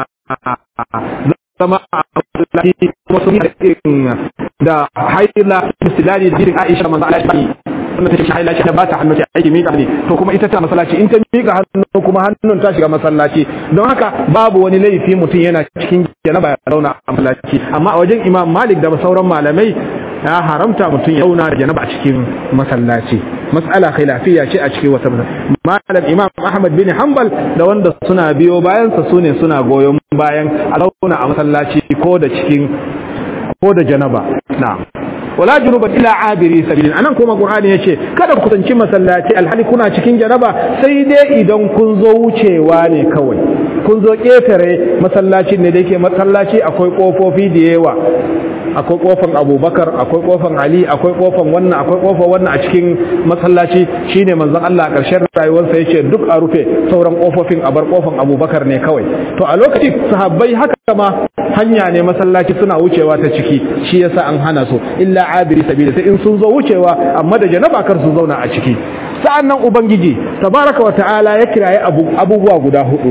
zama a masallaci kuma sun yi da haila misalani da jirin aisha manzo Allah shi wannan take haila shi da ba ta hannu ta aiki mika ne to kuma ita ta masallaci in ta mika hannu kuma hannun ta shiga masallaci don haka babu wani laifi mutum yana cikin janaba ya zauna a masallaci amma a wajen imam malik da sauran malamai ya haramta mutum ya zauna da janaba a cikin masallaci mas'ala khilafiyya ce a cikin wata malam imam ahmad bin hanbal da wanda suna biyo bayan sa sune suna goyon bayan a zauna a masallaci ko da cikin ko da janaba na'am wala junuban ila abiri sabilin anan kuma qur'ani yace kada ku kusanci masallaci alhali kuna cikin janaba sai dai idan kun zo wucewa ne kawai kun zo ketare masallacin ne da yake masallaci akwai kofofi da yawa akwai kofan abubakar akwai kofan ali akwai kofan wannan akwai kofan wannan a cikin masallaci shine manzon Allah a ƙarshen rayuwarsa yace duk a rufe sauran kofofin a bar kofan abubakar ne kawai to a lokacin sahabbai haka ma hanya ne masallaci suna wucewa ta ciki shi yasa an hana su illa abiri sabila sai in sun zo wucewa amma da janaba kar su zauna a ciki sa'annan ubangiji tabaraka wa ta'ala ya kiraye abubuwa guda hudu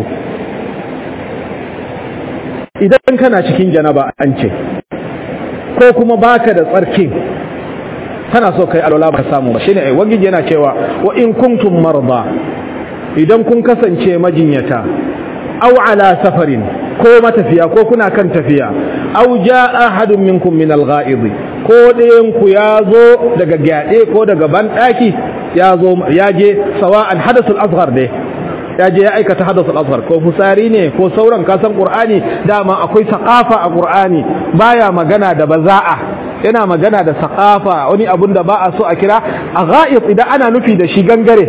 idan kana cikin janaba an ce ko kuma baka da tsarkin kana so kai alwala ba samu ba shine ai wangiji yana cewa wa in kuntum marda idan kun kasance majinyata aw ala safarin ko matafiya ko kuna kan tafiya aw jaa ahadun minkum min al-gha'id ko ɗayan ku ya zo daga gyaɗe ko daga banɗaki ya zo ya je sawa'an hadathul asghar dai ya je ya aikata hadathul asghar ko fusari ne ko sauran kasan qur'ani dama akwai saqafa a qur'ani baya magana da baza'a yana magana da saqafa wani abun da ba a so a kira a gha'id idan ana nufi da shi gangare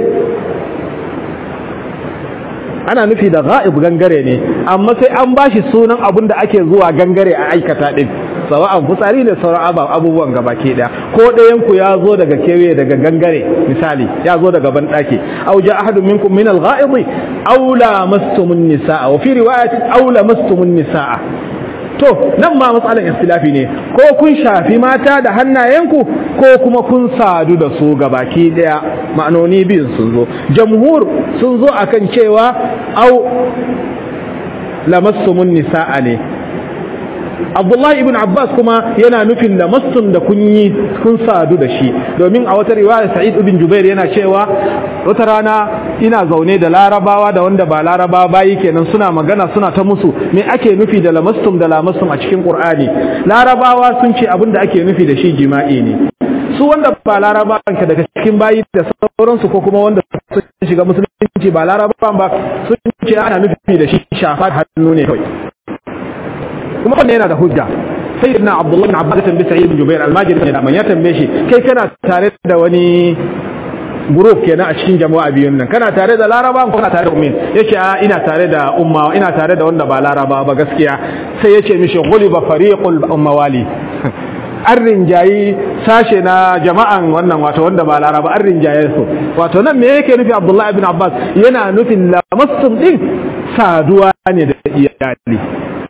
ana nufi da gha'ib gangare ne amma sai an bashi sunan abun da ake zuwa gangare a aikata din sawa'an fitsari da sauran abubuwan gaba ke daya ko ɗayan ku ya zo daga kewaye daga gangare misali ya zo daga banɗaki aw ja ahadun minkum min al-gha'ib aw lamastumun nisaa wa fi riwayatin aw lamastumun nisaa to nan ma matsalan istilafi ne ko kun shafi mata da hannayenku ko kuma kun sadu da su gabaki daya ma'anoni biyun sun zo jamhur sun zo akan cewa au lamassumun nisa'a ne Abdullahi ibn Abbas kuma yana nufin da massun da kun yi kun sadu da shi domin a wata riwaya Sa'id ibn Jubair yana cewa wata rana ina zaune da Larabawa da wanda ba Larabawa bayi kenan suna magana suna ta musu me ake nufi da lamassum da lamassum a cikin Qur'ani Larabawa sun ce abin da ake nufi da shi jima'i ne su wanda ba Larabawan ka daga cikin bayi da sauransu ko kuma wanda sun shiga musulunci ba Larabawan ba sun ce ana nufi da shi shafa hannu ne kawai kuma wannan yana da hujja sayyidina abdullahi bin abbas tambaye sa'id bin jubair almajiri ne da man ya tambaye shi kai kana tare da wani group kenan a cikin jama'a biyun nan kana tare da laraba ko kana tare da ummin yace a ina tare da umma ina tare da wanda ba laraba ba gaskiya sai yace mishi ghuliba fariqul ummawali an rinjayi sashe na jama'an wannan wato wanda ba laraba an rinjaye su wato nan me yake nufi abdullahi bin abbas yana nufin lamassum din saduwa ne da iyali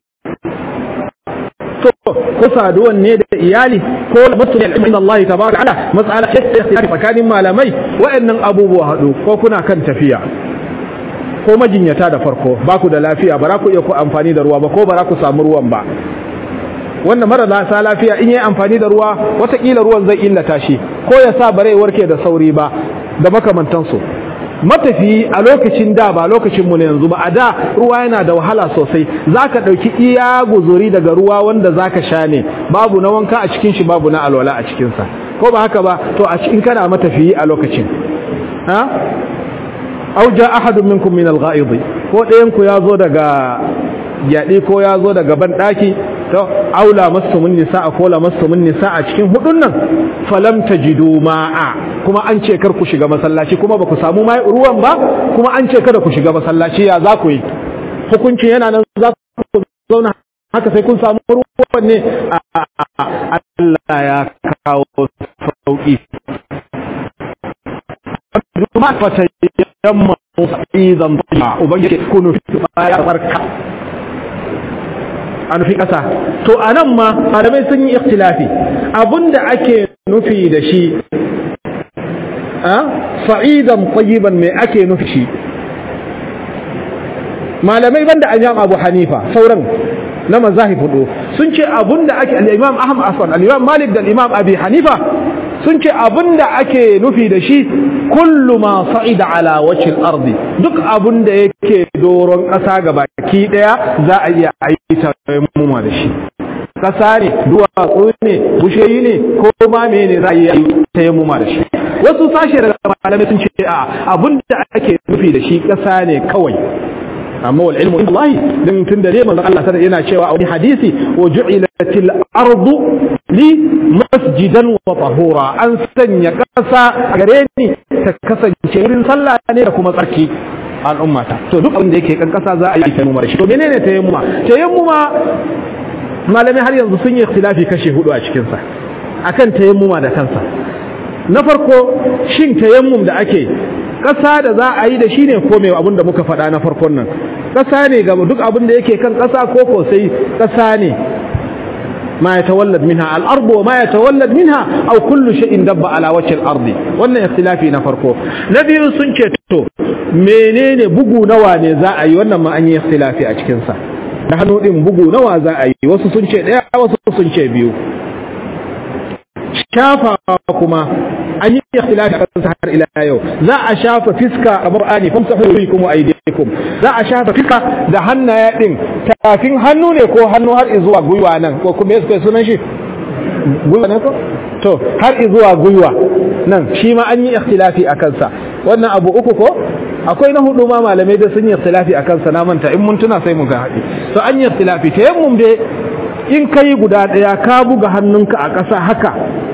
to ko saduwan ne da iyali ko mutum ya ilmin Allah tabaraka ala mas'ala ce tsakanin malamai wa'annan abubuwa hadu ko kuna kan tafiya ko majinyata da farko ba ku da lafiya ba za ku iya ku amfani da ruwa ba ko ba za ku samu ruwan ba wannan mara sa lafiya in yi amfani da ruwa watakila ruwan zai illata shi ko ya sa bare warke da sauri ba da makamantansu matafi a lokacin da ba lokacinmu ne yanzu ba a da ruwa yana da wahala sosai za ka ɗauki iya guzuri daga ruwa wanda za ka sha ne babu na wanka a cikin shi babu na alwala a cikinsa ko ba haka ba to a cikin kana matafiyi a lokacin ha au ja ahadun minkum min al-gha'id ko ɗayan ku ya zo daga yaɗi ko ya zo daga ban ɗaki to aula masumun nisa ko la masumun nisa a cikin hudun nan falam tajidu ma'a kuma an ce kar ku shiga masallaci kuma ba ku samu mai ruwan ba kuma an ce kada ku shiga masallaci ya za ku yi hukuncin yana nan za ku zauna haka sai kun samu ruwan ne Allah ya kawo sauki Duma fata yamma izan ba ubangiji kunu ya barka a nufi ƙasa to a nan ma malamai sun yi ikhtilafi abinda ake nufi da shi a sa'idan tsayiban mai ake nufi shi malamai banda an abu hanifa sauran na mazahib hudu sun ce abinda ake al-imam ahmad aswan al-imam malik da al-imam abi hanifa sun ce abinda ake nufi da shi kullu ma sa'ida ala wajhil ardi duk abinda yake doron ƙasa ga baki daya za a iya aita muma da shi ƙasa ne duwatsu ne busheyi ne ko ma ne za a iya aita muma da shi wasu sashe daga malamai sun ce a abinda ake nufi da shi ƙasa ne kawai amma wal ilmu inda Allah din tun da manzon Allah sallallahu yana cewa a wani hadisi wa ju'ilatil ardu li masjidan wa tahura an sanya kasa a gare ni ta kasance wurin sallah ne da kuma tsarki al'ummata to duk abin da yake kan kasa za a yi tayammuma da shi to menene tayammuma tayammuma malamai har yanzu sun yi ikhtilafi kashe hudu a cikin sa akan tayammuma da kansa na farko shin tayammum da ake ƙasa da za a yi da shi ne ko mai abin da muka faɗa na farkon nan ƙasa ne ga duk abin da yake kan ƙasa ko ko sai ƙasa ne ma ya tawallad minha al-ardu wa ma ya tawallad minha aw kullu shay'in dabba ala wajhi al-ardi wannan ikhtilafi na farko na biyu sun ce to menene bugu nawa ne za a yi wannan ma an yi ikhtilafi a cikin sa da hannu din bugu nawa za a yi wasu sun ce daya wasu sun ce biyu shafa kuma an yi ikhtilafi a kansa har ila yau za a shafa fiska a qur'ani famsahu bikum wa aydikum za a shafa fiska da hannaye din tafin hannu ne ko hannu har zuwa gwiwa nan ko kuma yake sunan shi gwiwa ne ko to har zuwa gwiwa nan shi ma an yi ikhtilafi a kansa wannan abu uku ko akwai na hudu ma malamai da sun yi ikhtilafi a kansa na manta in mun tuna sai mu ga haɗi to an yi ikhtilafi ta yammum dai in kai guda ɗaya ka buga hannunka a ƙasa haka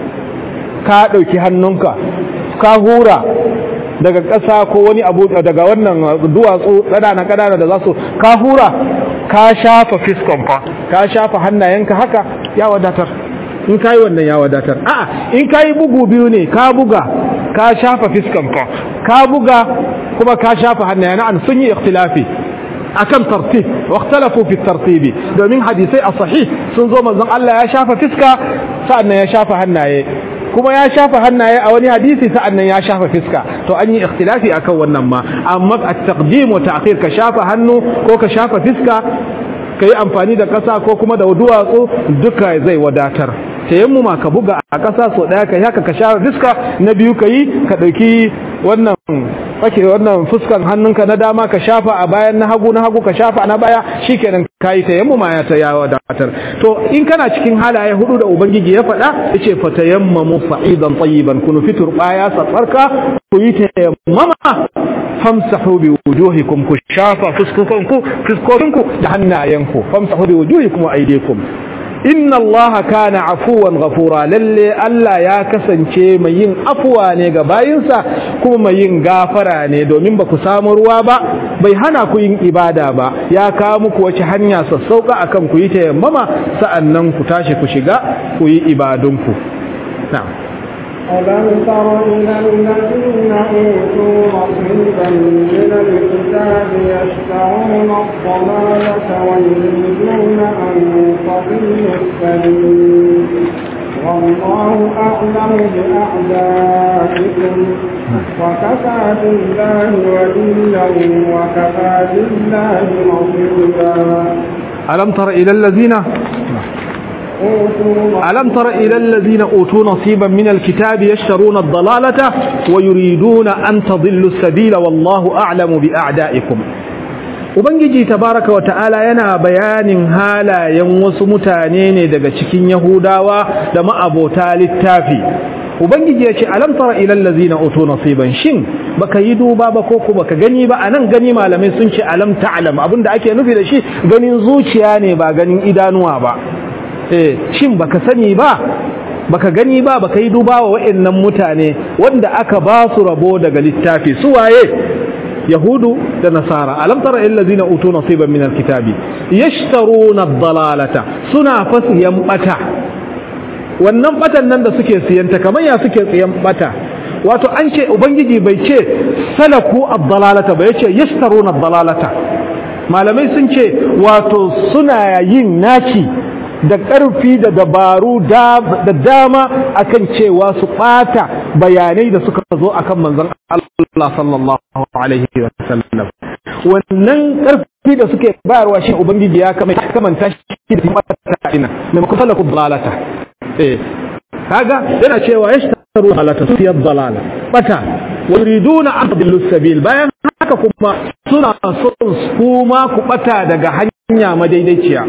ka ɗauki hannunka ka hura daga ƙasa ko wani abu daga wannan duwatsu ƙanana ƙanana da za su ka hura ka shafa fiskonka ka shafa hannayenka haka ya wadatar in kayi wannan ya wadatar a'a in kayi bugu biyu ne ka buga ka shafa fiskanka ka buga kuma ka shafa hannayen an sun yi ikhtilafi akan tartib wa ikhtalafu fi tartibi domin hadisai a sahih sun zo manzon Allah ya shafa fiska sa'annan ya shafa hannaye kuma ya shafa hannaye a wani hadisi sa'annan ya shafa fiska to an yi ikhtilafi akan wannan ma amma at-taqdim wa ta'khir ka shafa hannu ko ka shafa fiska ka yi amfani da ƙasa ko kuma da duwatsu duka zai wadatar tayammuma ka buga a ƙasa so ɗaya ka yi haka ka share fiska na biyu ka yi ka ɗauki wannan ake wannan fuskan hannunka na dama ka shafa a bayan na hagu na hagu ka shafa na baya shikenan ka yi tayammuma ya ta yawa wadatar to in kana cikin halaye hudu da ubangiji ya faɗa yace fa tayammamu sa'idan tayyiban kunu fitur baya satsarka ku yi tayammama famsahu bi wujuhikum ku shafa fuskokanku fuskokinku da hannayenku famsahu bi wujuhikum wa aydikum inna allaha kana afuwan ghafura lalle Allah ya kasance mai yin afuwa ne ga bayinsa kuma mai yin gafara ne domin ba ku samu ruwa ba bai hana ku yin ibada ba ya kawo muku wace hanya sassauka akan ku yi tayammama sa'annan ku tashi ku shiga ku yi ibadunku na'am ألم تر إلى الذين أوتوا نصيبا من الكتاب يشترون الضلالة ويريدون أن تضلوا السبيل والله أعلم بأعدائكم وكفى بالله وليا وكفى بالله نصيرا ألم تر إلى الذين ألم تر إلى الذين أوتوا نصيبا من الكتاب يشترون الضلالة ويريدون أن تضلوا السبيل والله أعلم بأعدائكم Ubangiji tabaraka wa ta'ala yana bayanin halayen wasu mutane ne daga cikin Yahudawa da ma'abota littafi. Ubangiji ya ce, Alam tara ilal lazina utu nasiban shin baka yi duba ba ko kuma baka gani ba anan gani malamai sun ce alam ta'lam abinda ake nufi da shi ganin zuciya ne ba ganin idanuwa ba. eh shin baka sani ba baka gani ba baka yi duba wa wa'annan mutane wanda aka ba su rabo daga littafi su waye yahudu da nasara alam tara allazina utu nasiban min alkitabi yashtaruna ad-dalalata suna fasiyan bata wannan batan nan da suke siyanta kamar ya suke siyan bata wato an ce ubangiji bai ce salaku ad-dalalata ba yace yashtaruna ad-dalalata malamai sun ce wato suna yin naci da ƙarfi da dabaru da dama akan cewa su ɓata bayanai da suka zo akan manzon Allah sallallahu alaihi wa sallam wannan ƙarfi da suke bayarwa shi ubangiji ya kamanta shi da mata ina mai kusa da kubalata eh kaga yana cewa yashtaru dalata su yad dalala bata wa yuriduna an tadillu sabil bayan haka kuma suna son kuma ku bata daga hanya madaidaiciya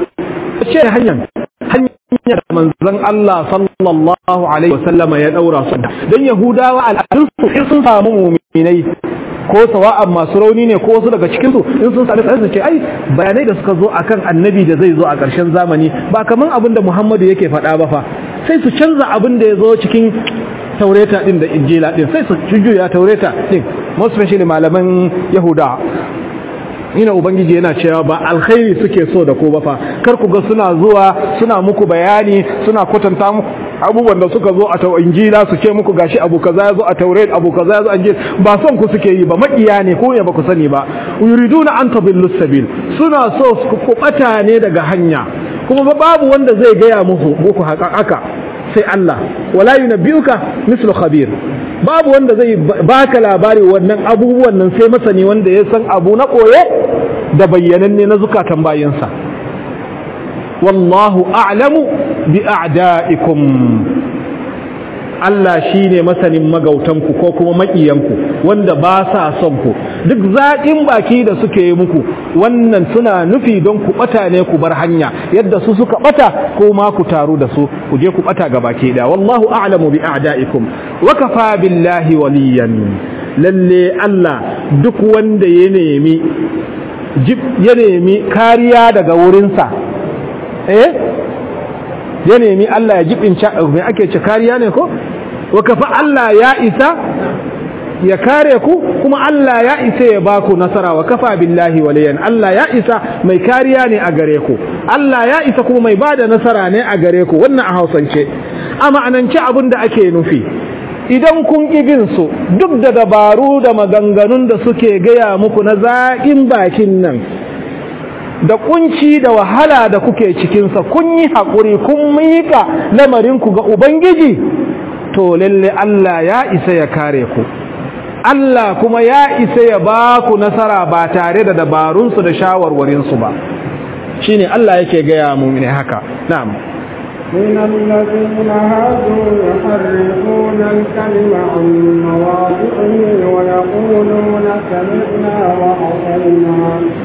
ce hanyar hanyar manzon Allah sallallahu alaihi wasallam ya daura su dan yahudawa al'adunsu in sun samu mu'minai ko sawa'an masu rauni ne ko wasu daga cikin su in sun sami sai su ce ai bayanai da suka zo akan annabi da zai zo a ƙarshen zamani ba kaman abin da Muhammadu yake faɗa ba fa sai su canza abin da ya zo cikin taureta din da injila din sai su jujjuya taureta din most especially malaman yahuda ina ubangiji yana cewa ba alkhairi suke so da ko ba fa kar ku ga suna zuwa suna muku bayani suna kwatanta muku abubuwan da suka zo a tau injila su ce muku gashi abu kaza ya zo a taurat abu kaza ya zo a ba son ku suke yi ba makiya ne ko ne ba ku sani ba yuriduna an tabillu sabil suna so ku kubata ne daga hanya kuma babu wanda zai gaya muku muku haka sai Allah wala yunabbiuka mislu khabir babu wanda zai baka labari wannan abubuwan nan sai masani wanda ya san abu na koye da bayyananne na zukatan bayinsa wallahu a'lamu bi a'da'ikum Allah shine masanin magautanku ko kuma maƙiyanku wanda ba sa son ku duk zaƙin baki da suke yi muku wannan suna nufi don ku ɓata ne ku bar hanya yadda su suka ɓata ko ma ku taru da su ku je ku ɓata ga baki ɗaya wallahu a'lamu bi a'da'ikum wa kafa billahi waliyan lalle Allah duk wanda ya nemi ya nemi kariya daga wurinsa eh ya nemi Allah ya jibin mai ake ce kariya ne ko wa kafa Allah ya isa ya kare ku kuma Allah ya isa ya baku nasara wa kafa billahi waliyan Allah ya isa mai kariya ne a gare ku Allah ya isa kuma mai bada nasara ne a gare ku wannan a Hausance a ma'anance abin da ake nufi idan kun bin su duk da dabaru da maganganun da suke gaya muku na zaƙin bakin nan da kunci da wahala da kuke cikinsa kun yi haƙuri kun miƙa lamarinku ga Ubangiji to lalle Allah ya isa ya kare ku Allah kuma ya isa ya ba ku nasara ba tare da dabarunsu da shawarwarinsu ba shine Allah yake gaya mu ne haka na'am من الذين هادوا يحرفون الكلم عن مواضعه ويقولون سمعنا وعصينا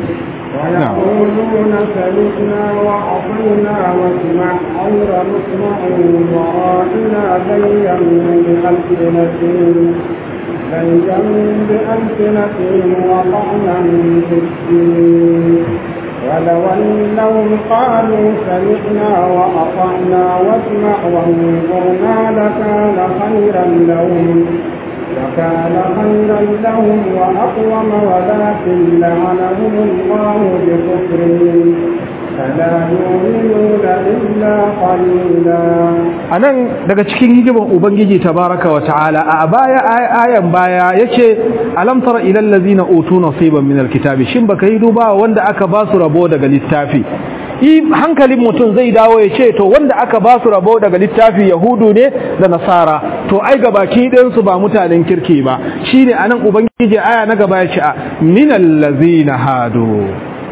ويقولون سمعنا وعصينا واسمع غير مسمع ورائنا ليا بألسنتهم ليا بألسنتهم وطعنا في الدين ولو أنهم قالوا سمعنا وأطعنا واسمع وانظرنا لكان خيرا لهم وكان خيرا لهم وأقوم ولكن لعنهم الله بكفرهم فلا يؤمنون إلا قليلا anan daga cikin hikimar ubangiji tabaraka wa ta'ala a baya ayan baya yace alam tara ilal ladzina utu nasiban min alkitabi shin baka yi duba wanda aka ba su rabo daga littafi i hankalin mutum zai dawo ya ce to wanda aka ba su rabo daga littafi yahudu ne da nasara to ai gabaki ɗayan su ba mutanen kirki ba shine anan ubangiji aya na gaba ya ce minal ladzina hadu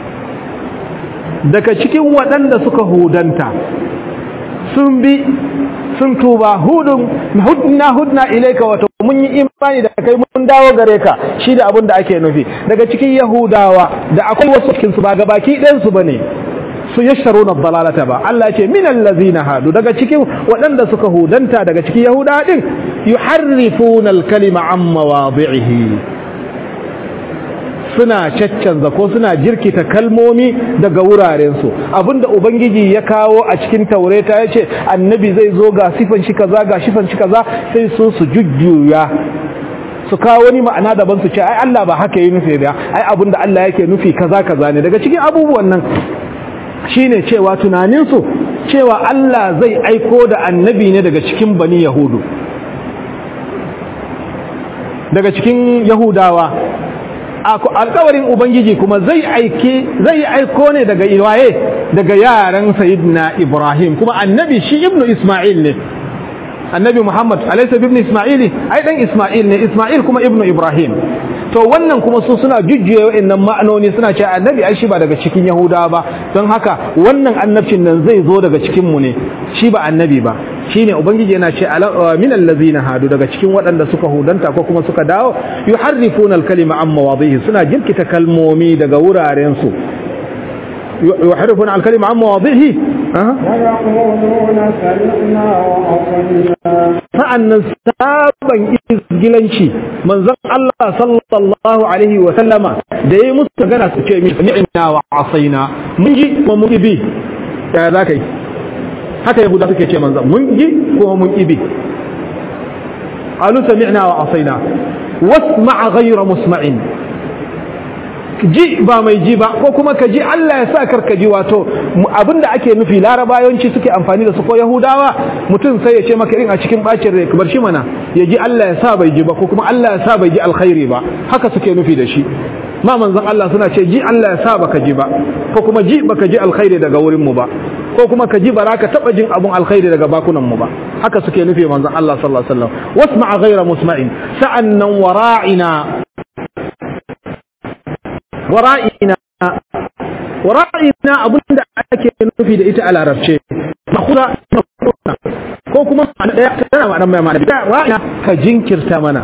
daga cikin waɗanda suka hudanta sun bi sun tuba hudun hudna hudna ilaika wato mun yi imani da kai mun dawo gare ka shi da abin da ake nufi daga cikin yahudawa da akwai wasu cikin su ba gabaki ɗayan su bane su yasharuna dalalata ba Allah ce min allazina hadu daga cikin waɗanda suka hudanta daga cikin yahuda din yuharrifuna alkalima an mawadhihi suna caccanza ko suna jirkita kalmomi daga wurarensu abinda ubangiji ya kawo a cikin taureta ya ce annabi zai zo ga sifan shi kaza ga sifan shi kaza sai su su jujjuya su kawo wani ma'ana daban su ce ai Allah ba haka yi nufi ba ai abinda Allah yake nufi kaza kaza ne daga cikin abubuwan nan shine cewa tunaninsu cewa Allah zai aiko da annabi ne daga cikin bani yahudu daga cikin yahudawa alkawarin ubangiji kuma zai aike zai aiko ne daga iwaye daga yaran sayyidina ibrahim kuma annabi shi ibnu isma'il ne annabi muhammad alaysa ibn isma'ili ai dan isma'il ne isma'il kuma ibnu ibrahim to wannan kuma su suna jujjuye wa'annan ma'anoni suna cewa annabi ai shi ba daga cikin yahudawa ba don haka wannan annabcin nan zai zo daga cikin mu ne shi ba annabi ba shine ubangiji yana ce min allazina hadu daga cikin waɗanda suka hudanta ko kuma suka dawo yuharrifuna al-kalima an mawadhihi suna jirkita kalmomi daga wuraren su yuharrifuna al-kalima an mawadhihi ويقولون سمعنا وأطعنا sa'annan sabon izgilanci manzon Allah sallallahu alaihi wa sallama da yayi musu magana su ce mi ni'na wa asaina mun ji kuma mun bi ya za kai haka yahuda suke ce manzon mun ji kuma mun bi qalu sami'na wa asaina wasma' ghayra musma'in ji ba mai ji ba ko kuma ka ji Allah ya sa karka ji wato abinda ake nufi larabayanci suke amfani da su ko yahudawa mutum sai ya ce maka irin a cikin bacin rai bar shi mana ya ji Allah ya sa bai ji ba ko kuma Allah ya sa bai ji alkhairi ba haka suke nufi da shi ma manzon Allah suna ce ji Allah ya sa baka ji ba ko kuma ji baka ji alkhairi daga wurin mu ba ko kuma ka ji baraka taba jin abun alkhairi daga bakunan mu ba haka suke nufi manzon Allah sallallahu alaihi wasallam wasma' ghayra musma'in sa'annan wara'ina wara'ina wara'ina abinda ake nufi da ita a larabce makhura ko kuma kuma ma'ana daya tana ma'ana mai ma'ana da ra'ina ka jinkirta mana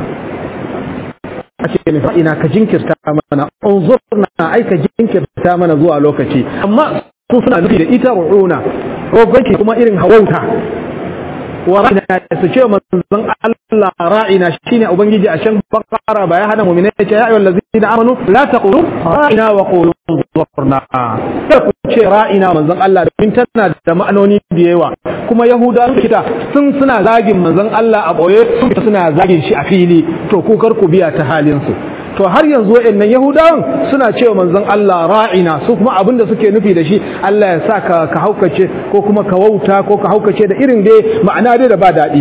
ake ne ra'ina ka jinkirta mana unzurna ai ka jinkirta mana zuwa lokaci amma su suna nufi da ita ru'una rogonki kuma irin hawauta wa ra'ina su ce manzon Allah ra'ina shine ubangiji a shan bakara ba ya hana mu'mina ya ce ya ayyuhal ladzina amanu la taqulu ra'ina wa qulu zurna kar ku ce ra'ina manzon Allah domin tana da ma'anoni da yawa kuma yahuda kita sun suna zagin manzon Allah a boye suna zagin shi a fili to ku kar ku biya ta halin su to har yanzu waɗannan yahudawan suna cewa manzon Allah ra'ina su kuma abin da suke nufi da shi Allah ya sa ka ka haukace ko kuma ka wauta ko ka haukace da irin dai ma'ana dai da ba daɗi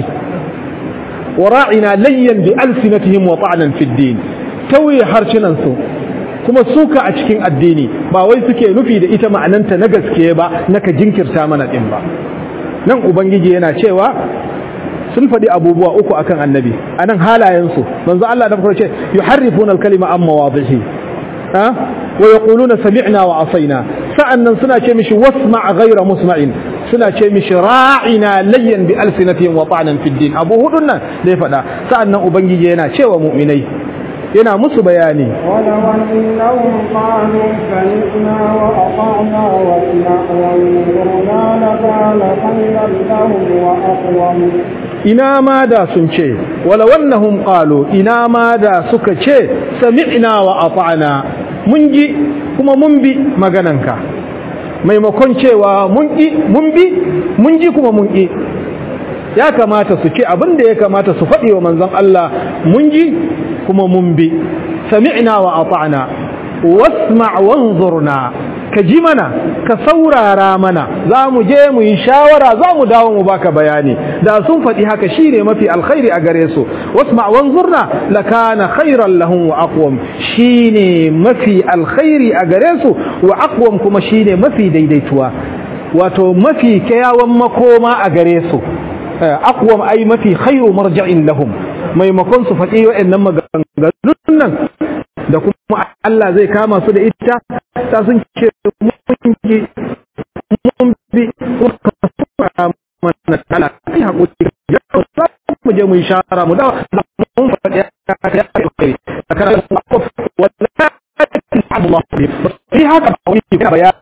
wa ra'ina layyan bi alsinatihim wa ta'nan fi din tawaye harcinan su kuma suka a cikin addini ba wai suke nufi da ita ma'ananta na gaske ba na ka jinkirta mana din ba nan ubangiji yana cewa sun faɗi abubuwa uku akan annabi anan halayensu manzo Allah da farko ce yuharrifuna al-kalima amma wadhihi ha wa yaquluna sami'na wa asaina sa'annan suna ce mishi wasma' ghayra musma'in suna ce mishi ra'ina layyan bi alsinatihim wa ta'nan fi din abu hudun nan da ya faɗa sa'annan ubangiji yana cewa mu'minai yana musu bayani ولو أنهم قالوا سمعنا وأطعنا واسمع وانظرنا لكان خيرا لهم وأقوم ina ma da sun ce wala wannahum qalu ina ma da suka ce sami'na wa ata'na mun ji kuma mun bi magananka maimakon cewa mun ki mun bi mun ji kuma mun ki ya kamata su ce abin da ya kamata su faɗi wa manzon Allah mun ji kuma mun bi sami'na wa ata'na wasma' wanzurna ka ji mana ka saurara mana za mu je mu yi shawara za mu dawo mu baka bayani da sun faɗi haka shine mafi alkhairi a gare su wasma' wanzurna lakana khairan lahum wa aqwam shine mafi alkhairi a gare su wa aqwam kuma shine mafi daidaituwa wato mafi kyawawan makoma a gare su aqwam ai mafi khairu marja'in lahum maimakon su faɗi wa'annan maganganun nan da kuma Allah zai kama su da ita ta sun ce mun ji mun bi kuma mana kala sai hakuri ya za mu je mu shara mu da mun faɗi ya ya kai kana wallahi Allah bi haka ba wani bayani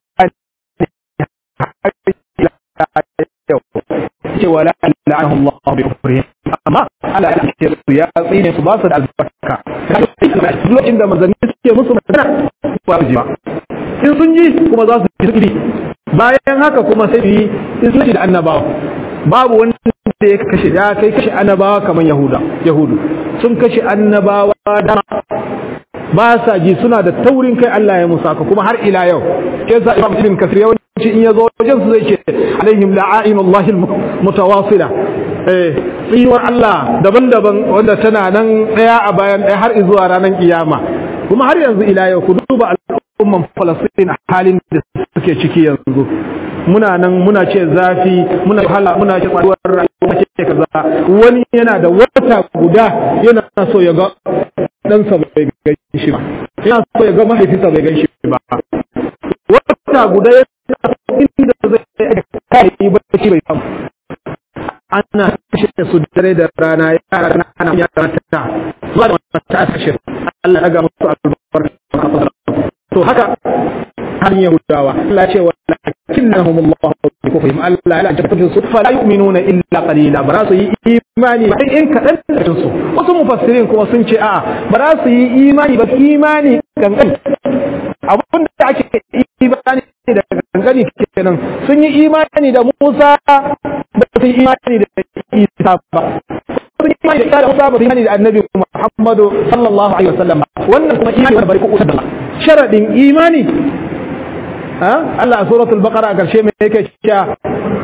cewa la la'anahu Allah bi kufrihim amma ala ya ya tsine su ba su da albarka lokacin da manzanni suke musu magana ba su ji ba in sun ji kuma za su ji bayan haka kuma sai yi in sun ji da annabawa babu wani da ya kashe ya kai kashe annabawa kamar yahuda yahudu sun kashe annabawa da ba sa ji suna da taurin kai Allah ya musa ka kuma har ila yau ke sa imam ibn kasir yawanci in yazo wajen su zai ce alaihim la'ainullahi mutawasila eh tsiwar Allah daban-daban wanda tana nan daya a bayan daya har zuwa ranar kiyama kuma har yanzu ila yau ku duba al'umman Falastin halin da suke ciki yanzu muna nan muna ce zafi muna hala muna ce tsaruwar rayuwa ce kaza wani yana da wata guda yana so ya ga ɗansa bai gan shi ba yana so ya ga mahaifinsa bai gan shi ba wata guda yana inda zai kai bacci bai samu ana kashe su dare da rana yara na ana yara ta zuwa da wata ta kashe Allah ya ga musu albarka to haka har yahudawa Allah ce walakinnahum Allah bi kufrihim Allah ya tabbata su fa la yu'minuna illa qalila ba su yi imani ba in kadan da su wasu mufassirin kuma sun ce a ba su yi imani ba imani kankan abin da ake imani da kankani kenan sun yi imani da Musa ba su yi imani da Isa ba sun yi imani da Isa da Musa ba su yi imani da Annabi Muhammadu sallallahu alaihi wasallam wannan kuma imani da bari ko da sharadin imani Allah a suratul baqara a karshe mai yake cewa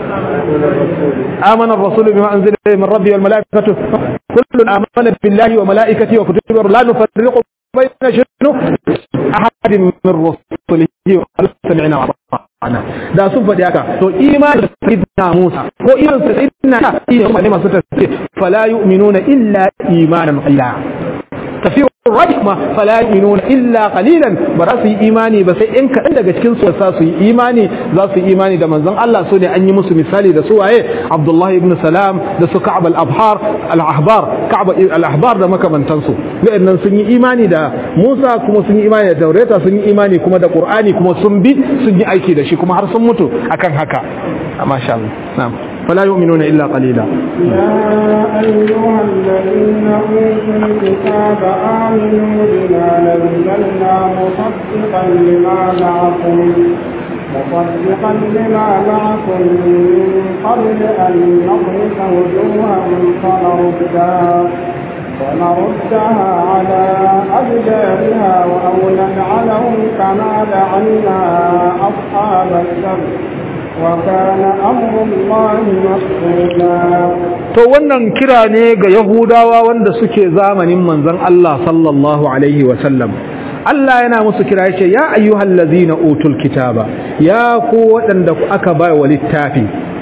amana ar-rasul bima unzila min rabbi wal malaikatu kullun amana billahi wa malaikatihi wa kutubihi la nufarriqu bayna shinu ahadin min rusulihi wa qalu sami'na wa ata'na da sun faɗi haka to imani da sayyidina Musa ko iman sayyidina iya ne masu tafsir fala yu'minuna illa imanan qalila tafiyar rajih ma fala yu'minuna illa qalilan ba za su yi imani ba sai in kaɗan daga cikin su sa su yi imani za su yi imani da manzon Allah so ne an yi musu misali da su waye Abdullah ibn Salam da su Ka'ab al-Abhar al-Ahbar Ka'ab al-Ahbar da makamantansu wa'annan sun yi imani da Musa kuma sun yi imani da Taurata sun yi imani kuma da Qur'ani kuma sun bi sun yi aiki da shi kuma har sun mutu akan haka masha Allah na'am فلا يؤمنون إلا قليلا يا أيها الذين أوتوا الكتاب آمنوا بما نزلنا مصدقا لما معكم مصدقا لما معكم من قبل أن نطمس وجوها فنردها ونردها على أبدالها أو نلعنهم كما لعنا أصحاب السبت وكان أمر الله مفعولا to wannan kira ne ga yahudawa wanda suke zamanin manzon Allah sallallahu alaihi wa sallam Allah yana musu kira yace ya ayyuhal ladzina utul kitaba ya ku wadanda aka bai wa littafi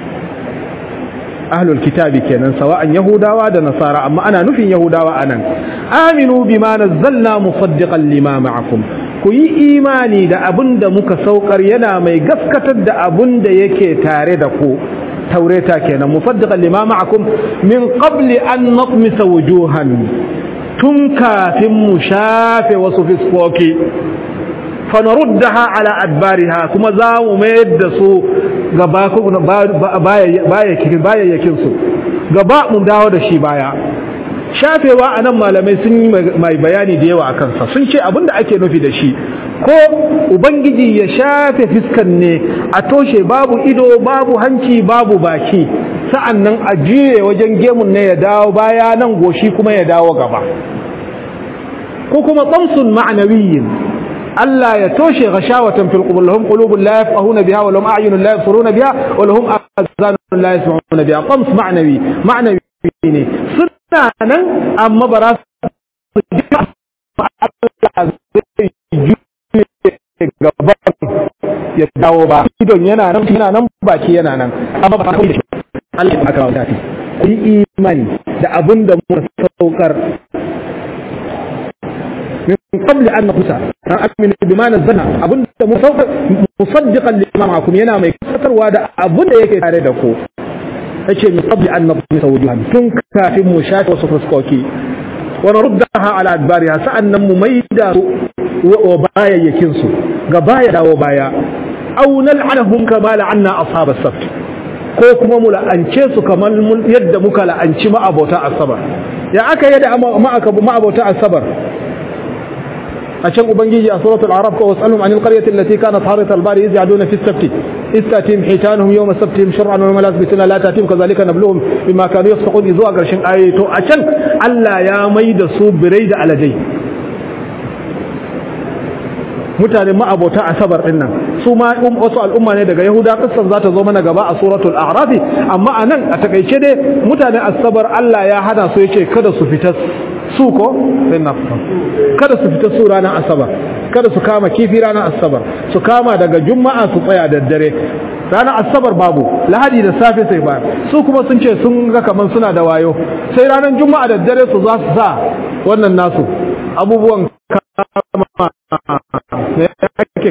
ahlul kitabi kenan sawa'an yahudawa da nasara amma ana nufin yahudawa anan aminu bima nazzalna musaddiqan lima ma'akum ku yi imani da abin da muka saukar yana mai gaskatar da abin da yake tare da ku taureta kenan musaddiqan lima ma'akum min qabli an natmisa wujuhan tun kafin mu shafe wasu fiskoki fanaruddaha ala adbariha kuma za mu mayar da su gaba bayayyakin su gaba mu dawo da shi baya shafewa a nan malamai sun yi mai bayani da yawa a kansa sun ce abinda ake nufi da shi ko ubangiji ya shafe fiskan ne a toshe babu ido babu hanci babu baki sa'an nan a juye wajen gemun ne ya dawo baya nan goshi kuma ya dawo gaba ko kuma tsamsun ma'anawiyin Allah ya toshe gashawatan fil qubur lahum qulubun la yafqahuna biha wa lahum a'yunun la yabsiruna biha wa lahum azanun la yasma'una biha qams ma'nawi ma'nawi ne suna nan amma ba za su ji Allah zai juye gaban ya dawo ba idon yana nan yana nan baki yana nan amma ba kawai da shi Allah ya aka wata ku yi imani da abin da muka saukar من قبل أن نقصى أؤمن بما نزلنا أبن مصدقا لما معكم ينا ما يكسر وادا أبن يكي تاردكو أشي من قبل أن نقصى وجوها تنكا في مشاة وصفرسكوكي ونردها على أدبارها سأن مميدا وبايا يكنسو غبايا وبايا أو نلعنهم كما لعنا أصحاب السبت ko kuma mu la'ance su kamar yadda muka la'anci ma'abota asabar ya aka yadda ma'abota asabar a can ubangiji a suratul arab ko wasalhum anil qaryati allati kanat harit al-bari yaz'aduna fi as-sabt istatim hitanuhum yawma sabtihim shar'an wa la yasbituna la tatim kadhalika nabluhum bima kanu yasqun zuwa garshin ayi to a can Allah ya mai da su birai da alajai mutane ma'abota asabar din nan su ma wasu al'umma ne daga yahuda kissan za ta zo mana gaba a suratul a'raf amma anan a takaice dai mutane asabar Allah ya hana su yace kada su fita su ko sai na kada su fita su ranar asabar kada su kama kifi ranar asabar su kama daga juma'a su tsaya da dare ranar asabar babu lahadi da safe sai ba su kuma sun ce sun ga kaman suna da wayo sai ranar juma'a da dare su za su sa wannan nasu abubuwan kama ne ake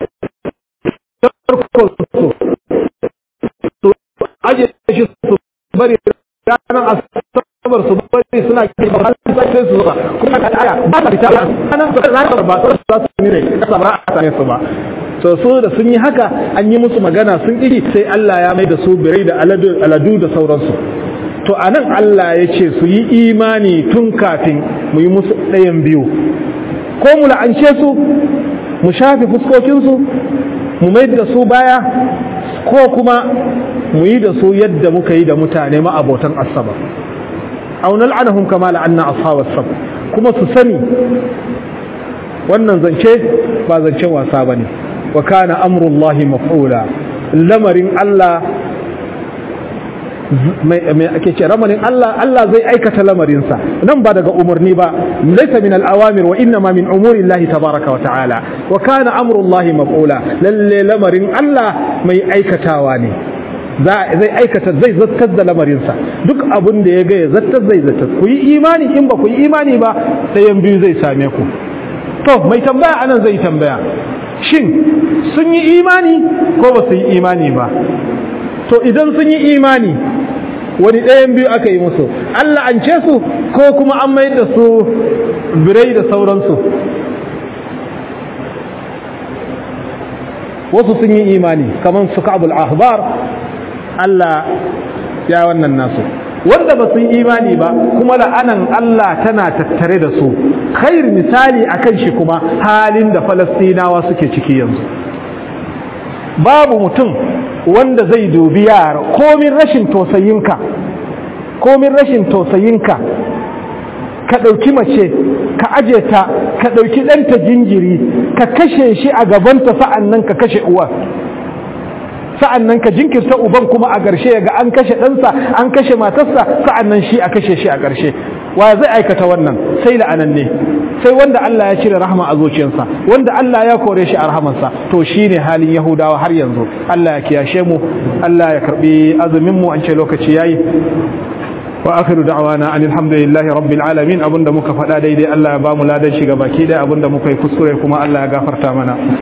su aje shi su bari ranar asabar su bari suna ke ba sai su zuba kuma ka aya ba ta fita ranar ranar ba su za su ne kasa ba a same su ba to su da sun yi haka an yi musu magana sun iri sai Allah ya mai da su birai da aladu da sauransu to anan Allah ya ce su yi imani tun kafin mu yi musu ɗayan biyu ko mu la'ance su mu shafe fuskokinsu mu mai da su baya ko kuma mu yi da su yadda muka yi da mutane ma'abotan asabar aw nal'anahum kama la'anna ashabas sab kuma su sani wannan zance ba zancen wasa bane wa kana amrullahi maf'ula lamarin Allah mai ake ce ramanin Allah Allah zai aikata lamarinsa nan ba daga umarni ba laysa min al-awamir wa inma min umuri Allah tabaraka wa ta'ala wa kana amrullahi maf'ula lalle lamarin Allah mai aikatawa ne zai aikata zai zattar da lamarinsa duk abin da ya ga ya zattar zai zattar ku yi imani in ba ku yi imani ba ɗayan biyu zai same ku to mai tambaya anan zai tambaya shin sun yi imani ko ba su yi imani ba to idan sun yi imani wani ɗayan biyu aka yi musu Allah an ce su ko kuma an mai da su birai da sauransu wasu sun yi imani kamar su ka'abul ahbar Allah ya wannan nasu wanda ba su yi imani ba kuma la'anan Allah tana tattare da su khair misali akan shi kuma halin da falastinawa suke ciki yanzu babu mutum wanda zai dubi yara komin rashin tosayinka komin rashin tosayinka ka ɗauki mace ka aje ta ka ɗauki ɗanta jinjiri ka kashe shi a gabanta sa'an nan ka kashe uwa sa'an nan ka jinkirta uban kuma a ƙarshe ga an kashe ɗansa an kashe matarsa sa'an nan shi a kashe shi a ƙarshe wa zai aikata wannan sai la'anan ne sai wanda Allah ya cire rahama a zuciyarsa wanda Allah ya kore shi a rahamarsa to shine halin Yahudawa har yanzu Allah ya kiyashe mu Allah ya karbi azumin mu an ce lokaci yayi wa akhiru da'wana anil hamdulillahi rabbil alamin abinda muka faɗa daidai Allah ya bamu ladan shi baki dai abinda muka yi kuskure kuma Allah ya gafarta mana